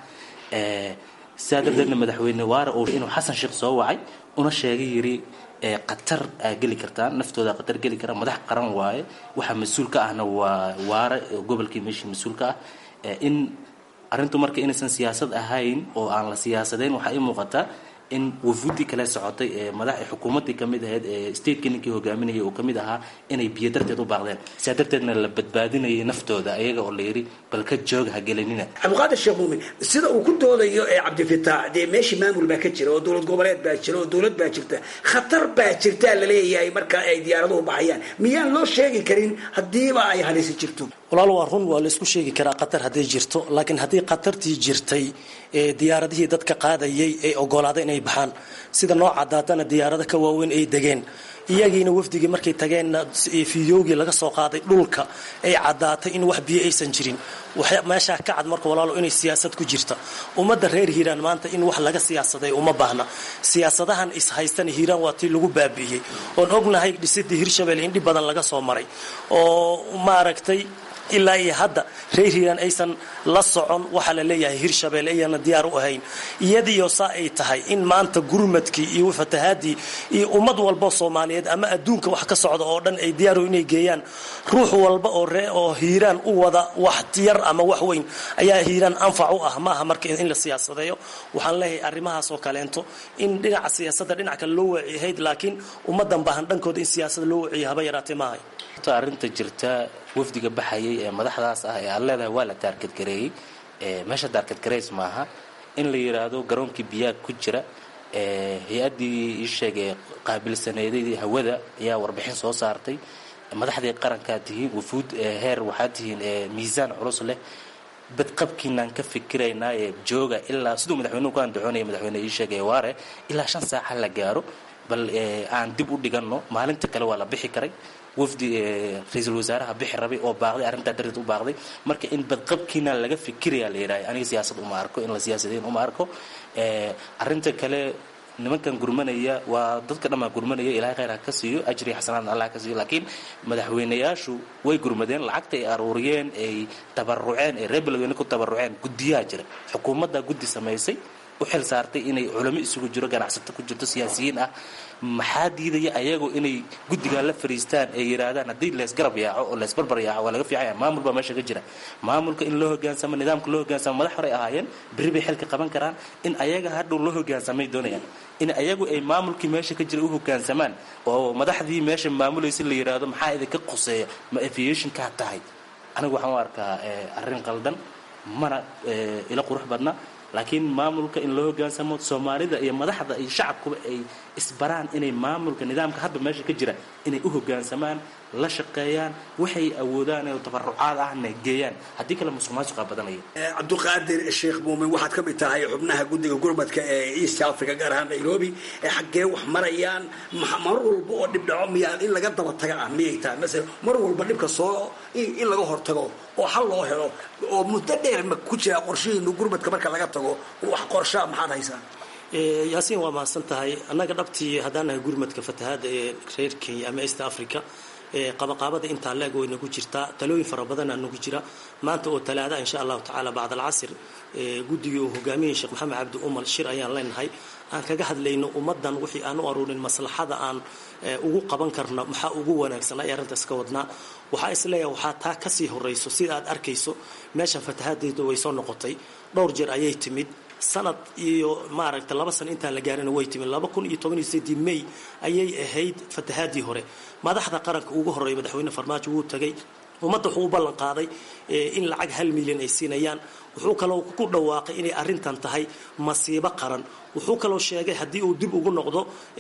sidaa darteedna madaxweyne waare oo inuu xasan sheekh soo wacay una sheegay yiri qatar aa geli kartaan naftooda qatar geli kara madax qaran waaye waxaa mas-uul ka ahna waa waare gobolkii meeshii mas-uulka ah in arrintu marka inaysan siyaasad ahayn oo aan la siyaasadeyn waxaa ii muuqataa in wafuudii kale socotay ee madax xukuumaddii kamid ahayd ee stateka ninkii hogaaminayay uu kamid ahaa inay biyo darteed u baaqdeen sidaa darteedna la badbaadinayay naftooda ayaga oo la yidhi bal ka jooga ha gelinina cabdiqaadir sheekh muumin sida uu ku doodayo ee cabdifitaax dee meeshii maamul baa ka jira oo dowlad goboleed baa jira oo dowlad baa jirta khatar baa jirtaa laleeyahay marka ay diyaaraduhu baxayaan miyaan loo sheegi karin haddiiba ay halisi jirto walaal waa run waa laysku sheegi karaa qatar hadday jirto laakiin haddii qatartii jirtay ee diyaaradihii dadka qaadayay ay ogolaaday inay baxaan sida noo cadaatana diyaarado ka waaweyn ay degeen iyagiina wafdigii markay tageenna fideogii laga soo qaaday dhulka ay caddaatay in wax biyo aysan jirin meeshaa ka cad marka walaalo inay siyaasad ku jirta ummadda reer hiiraan maanta in wax laga siyaasaday uma baahna siyaasadahan ishaystana hiiraan waa tii lagu baabi'iyey oon ognahay dhisidii hirshabelle in dhib badan laga soo maray oo maaragtay ilaa iyo hadda reer hiiraan aysan la socon waxaa la leeyahay hirshabelle ayana diyaar u ahayn iyadiyo saa ay tahay in maanta gurmadkii iyo fatahaadii iyo ummad walba soomaaliyeed ama adduunka wax ka socda oo dhan ay diyaaru inay geeyaan ruux walba oo ree oo hiiraan u wada wax yar ama wax weyn ayaa hiiraan anfac u ah maaha marka in la siyaasadeeyo waxaan leeyahay arrimahaas oo kaleento in dhinaca siyaasadda dhinac kale loo waci ahayd laakiin ummadan baahan dhankooda in siyaasada loo waciyo haba yaraatee maahay arrinta jirta wafdiga baxayay ee madaxdaas ah ee aad leedahay waa la taarkadgareeyey meesha taarkadgareys maaha in la yidhaahdo garoonkii biyaag ku jira hay-addii ii sheegay qaabilsaneeday hawada ayaa warbixin soo saartay madaxdii qarankaa tihiin wafuud heer waxaa tihiin miisaan culus leh badqabkiinaan ka fikiraynaa ee jooga ilaa siduu madaxweynuhu ku andacoonaya madaxweyne ii sheegay waare ilaa shan saaca la gaaro bal aan dib u dhiganno maalinta kale waa la bixi karay wafdi ra-iisul wasaaraha bixi rabay oo baaqday arrintaa darteed u baaqday marka in badqabkiina laga fikirayaa la yidhaha aniga siyaasad uma arko in la siyaasadeyn uma arko arrinta kale nimankan gurmanaya waa dadka dhammaa gurmanaya ilahay khayr ha ka siiyo ajri xasanaadna allah ka siiyo laakiin madaxweynayaashu way gurmadeen lacagta ay aruuriyeen ay tabaruceen ay reer beledweyne ku tabaruceen guddiyaha jira xukuumadda guddi samaysay u xil saartay inay culamo isugu jiro ganacsato ku jirto siyaasiyiin ah maxaa diidaya ayagu inay guddigaa la fariistaan ay yidhaahdaan haddii leesgarab yaaco oo leesbarbar yaaco waa laga fiicanya maamul baa meesha ka jira maamulka in loo hogaansamo nidaamka loo hogaansamo madax horey ahaayeen berri bay xilka qaban karaan in ayaga hadhow loo hogaansamay doonayaan in ayagu ay maamulkii meesha ka jira u hogaansamaan oo madaxdii meesha maamulaysa la yidhaahdo maxaa idinka quseeya ma aviationkaa tahay anigu waxaan u arkaa arrin qaldan mana ila qurux badna laakiin maamulka in loo hogaansamo soomaalida iyo madaxda iyo shacabkuba ay isbaraan inay maamulka nidaamka hadba meesha ka jira inay u hoggaansamaan la shaqeeyaan waxay awoodaan oo tabarucaad ahna geeyaan haddii kale musuq maasuqa badanaya cabdiqaadir sheekh muumin waxaad ka mid tahay xubnaha guddiga gurmadka ee east africa gaar ahaan nairobi ee xaggee wax marayaan mar walba oo dhib dhaco miyaa in laga daba taga ah miyay tahay masala mar walba dhibka soo in laga hortago oo xal loo helo oo muddo dheer ma ku jira qorshihiinu gurmadka marka laga tago wax qorshaa maxaad haysaa yaasiin waa mahadsan tahay annaga dhabtii haddaan nahay gurmadka fatahaadda ee reer kenya ama east africa qabaqaabada intaa leeg way nagu jirtaa talooyin fara badanaa nagu jira maanta oo talaada insha allahu tacaala bacd alcasr guddigii uu hogaaminayay sheekh maxamed cabdi umal shir ayaan leenahay aan kaga hadlayno ummadan wixii aan u aruurin maslaxada aan ugu qaban karna maxaa ugu wanaagsan ay arrintaas ka wadnaa waxaa isleeyahay waxaa taa kasii horayso sida aad arkayso meeshan fatahaadeedu way soo noqotay dhowr jeer ayay timid sanad iyo maaragta laba sano intaan la gaarina way timid laba kun iyo toban iyo sideedii may ayay ahayd fatahaadii hore madaxda qaranka ugu horreeya madaxweyne farmaajo wuu tagay ummadda wuxuu u ballan qaaday in lacag hal milyan ay siinayaan wuxuu kaloo ku dhawaaqay inay arrintan tahay masiibo qaran wuxuu kaloo sheegay haddii uu dib ugu noqdo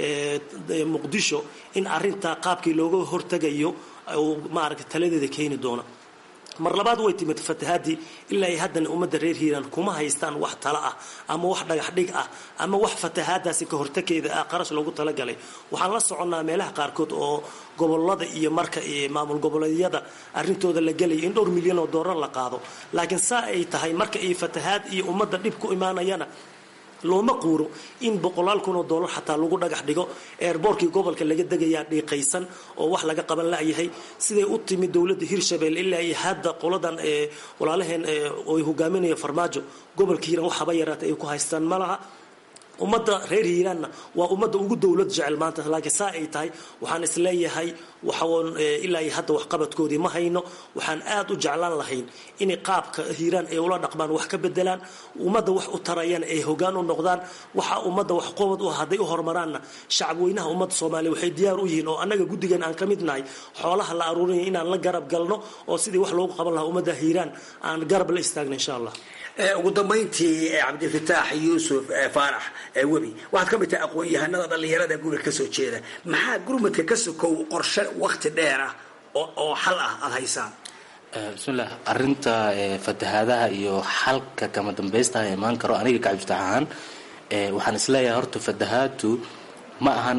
muqdisho in arrintaa qaabkii looga hortagayo uu maaragta taladeeda keeni doona mar labaad way timid fatahaadii ilaa ay haddana ummadda reer hiiraan kuma haystaan wax tala ah ama wax dhagax dhig ah ama wax fatahaadaasi ka hortageeda ah qarash loogu talagalay waxaan la soconnaa meelaha qaarkood oo gobolada iyo marka maamul goboleedyada arrintooda la gelaya in dhowr milyan oo doolar la qaado laakiin saa ay tahay marka ay fatahaad iyo ummadda dhib ku imaanayana looma quuro in boqolaal kun oo dollar xataa lagu dhagax dhigo eerboorkii gobolka laga degayaa dhiiqaysan oo wax laga qaban layahay siday u timid dowladda hirshabelle ilaa iyo hadda qoladan walaalaheen oy hogaaminaya farmaajo gobolka hiiraan wax haba yaraata ay ku haystaan ma laha ummadda reer hiiraanna waa ummadda ugu dowlad jecel maanta laakiin saa ay tahay waxaan isleeyahay waxaon ilaa iyo hadda waxqabadkoodii ma hayno waxaan aad u jeclaan lahayn inay qaabka hiiraan ay ula dhaqmaan wax ka bedelaan ummadda wax u tarayana ay hogaan u noqdaan waxa ummadda wax qobad u hadday u horumaraanna shacabweynaha ummadda soomaaliya waxay diyaar u yihiin oo annaga guddigan aan ka mid nahay xoolaha la aruurinaya inaan la garab galno oo sidii wax loogu qaban lahaa ummadda hiiraan aan garab la istaagna insha allah ugu dambayntii cabdilfataax yuusuf faarax webi waxaad ka mid tahay aqoon-yahanada dhallinyarada gurmadka kasoo jeeda maxaa gurmadka ka sokow qorshe wakti dheer ah oo xal ah aada haysaan bismillah arinta fatahaadaha iyo xalka kama dambaystaha imaan karo aniga kacabdifatax ahaan waxaan isleeyahay horta fatahaadu ma ahan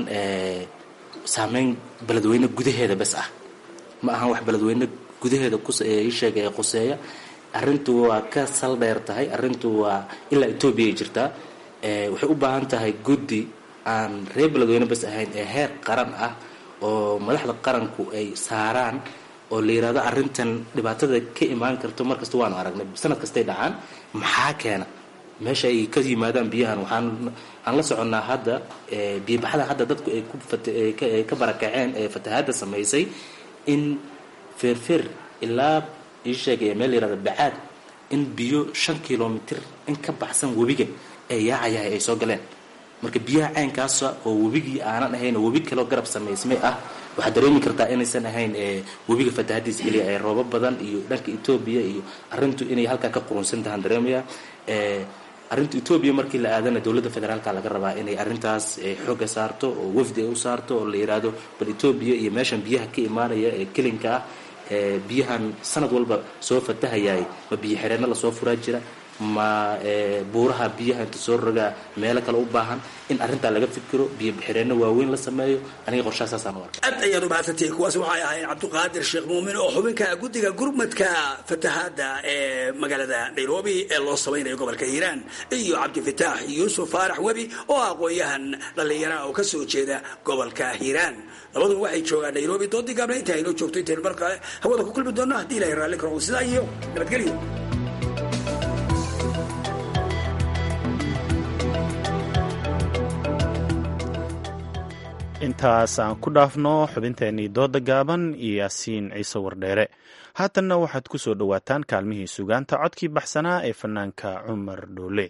saameyn beledweyne gudaheeda bes ah ma ahan wax beledweyne gudaheeda isheega ee quseeya arrintu waa ka sal dheer tahay arrintu waa ilaa etoobiya ay jirtaa waxay u baahan tahay guddi aan reer beledweyne bas ahayn ee heer qaran ah oo madaxda qaranku ay saaraan oo la yidhahdo arrintan dhibaatada ka imaan karto markasta waanu aragnay sanad kastay dhacaan maxaa keena meesha ay ka yimaadaan biyahan waxaan aan la soconnaa hadda biyobaxda hadda dadku ay ka barakaceen ee fatahaadda samaysay in feerfeer ilaa ii sheegay meel la yirahdo bacaad in biyo shan kilomitr in ka baxsan webiga ee yaacayahay ay soo galeen marka biyaha caynkaasa oo webigii aanan ahayn oo webi kaloo garab samaysmay ah waxaad dareemi kartaa inaysan ahayn webiga fatahadiisa keliya ee roobo badan iyo dhanka etoobiya iyo arrintu inay halkaa ka qurunsan tahaan dareemaya arrinta etoobiya markii la aadana dowladda federaalka laga rabaa inay arrintaas xooga saarto oo wafdi ay u saarto oo la yidhaahdo bal etoobiya iyo meeshan biyaha ka imaanaya ee kelinka ah biyahan sanad walba soo fatahayaay ma biyo xireenno lasoo furaa jira ma buuraha biyaha inta soo rogaa meelo kale u baahan in arrintaa laga fikiro biyo xireenno waaweyn la sameeyo aniga qorshahasaasaan u arka aad ayaad umahadsantihi kuwaas waxay ahayd cabdiqaadir sheekh muumin oo xubinka guddiga gurmadka fatahaadda ee magaalada nairobi ee loo samaynayo gobolka hiiraan iyo cabdifataax yuusuf faarax webi oo aqoon-yahan dhallinyaraha oo ka soo jeeda gobolka hiiraan labaduba waxay joogaan nairobi doodii gaabna inta aynoo joogto intaynu mar kale hawada ku kulmi doonno haddii ilahay raalli karo sidaa iyo nabadgelyo intaas aan ku dhaafno xubinteennii dooda gaaban iyo yaasiin ciise wardheere haatanna waxaad ku soo dhowaataan kaalmihii sugaanta codkii baxsanaa ee fanaanka cumar dhoole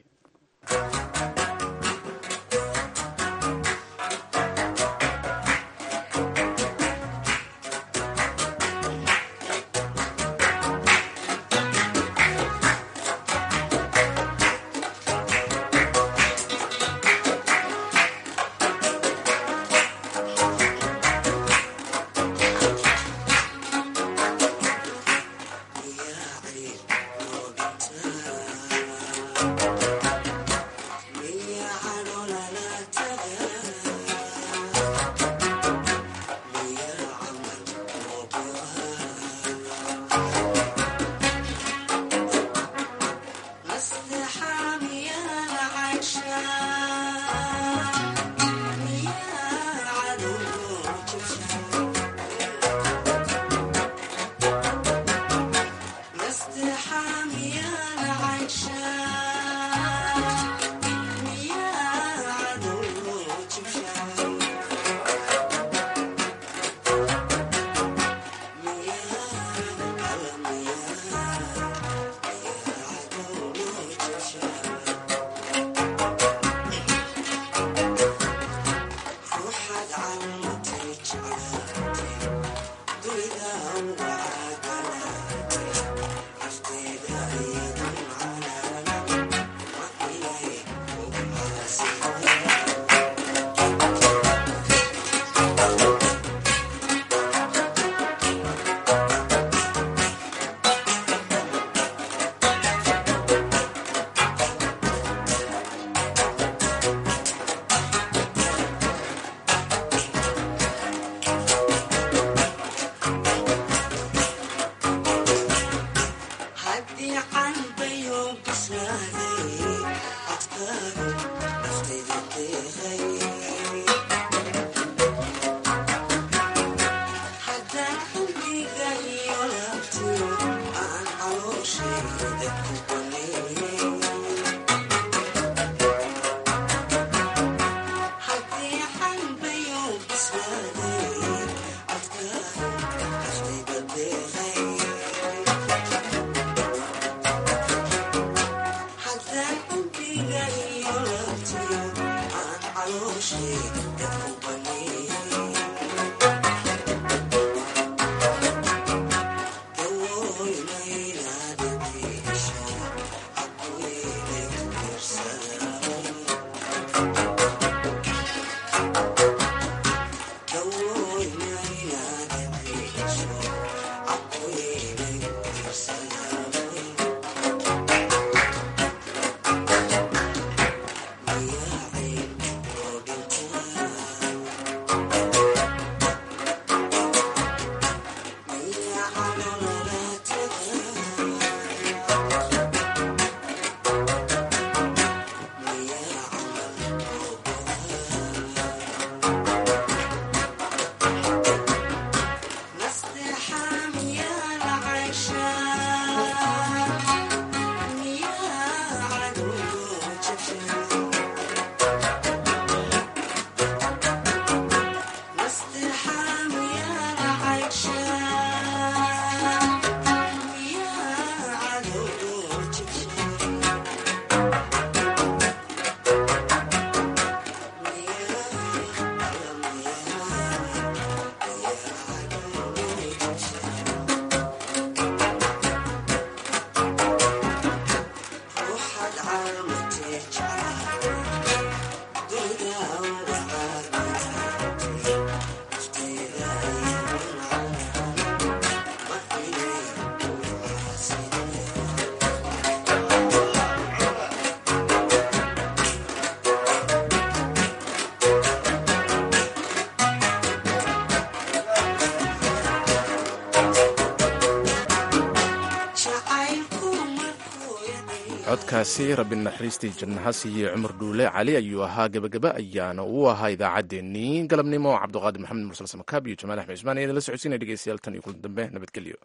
codkaasi rabbi naxariistii jannaha siiye cumar dhuule cali ayuu ahaa gebagaba ayaana uu ahaa idaacaddeenii galabnimo cabduqaadir maxamed mursal samakaab iyo jamaal axmed cusmaan ayaan la socodsiinaya dhegeystayaal tan iyo kulan dambe nabadgelyo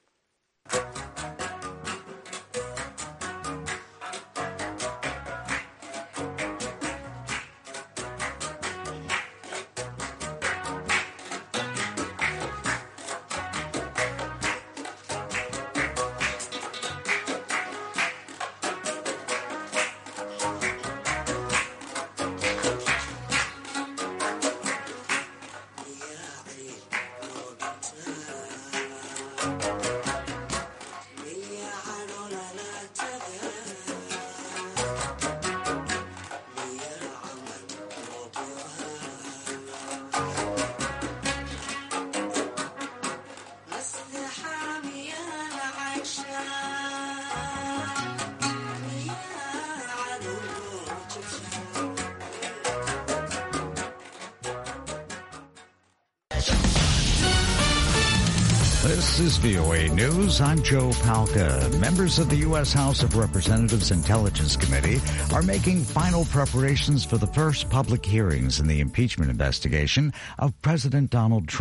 This is VOA News. I'm Joe Palca. Members of the U.S. House of Representatives Intelligence Committee are making final preparations for the first public hearings in the impeachment investigation of President Donald Trump.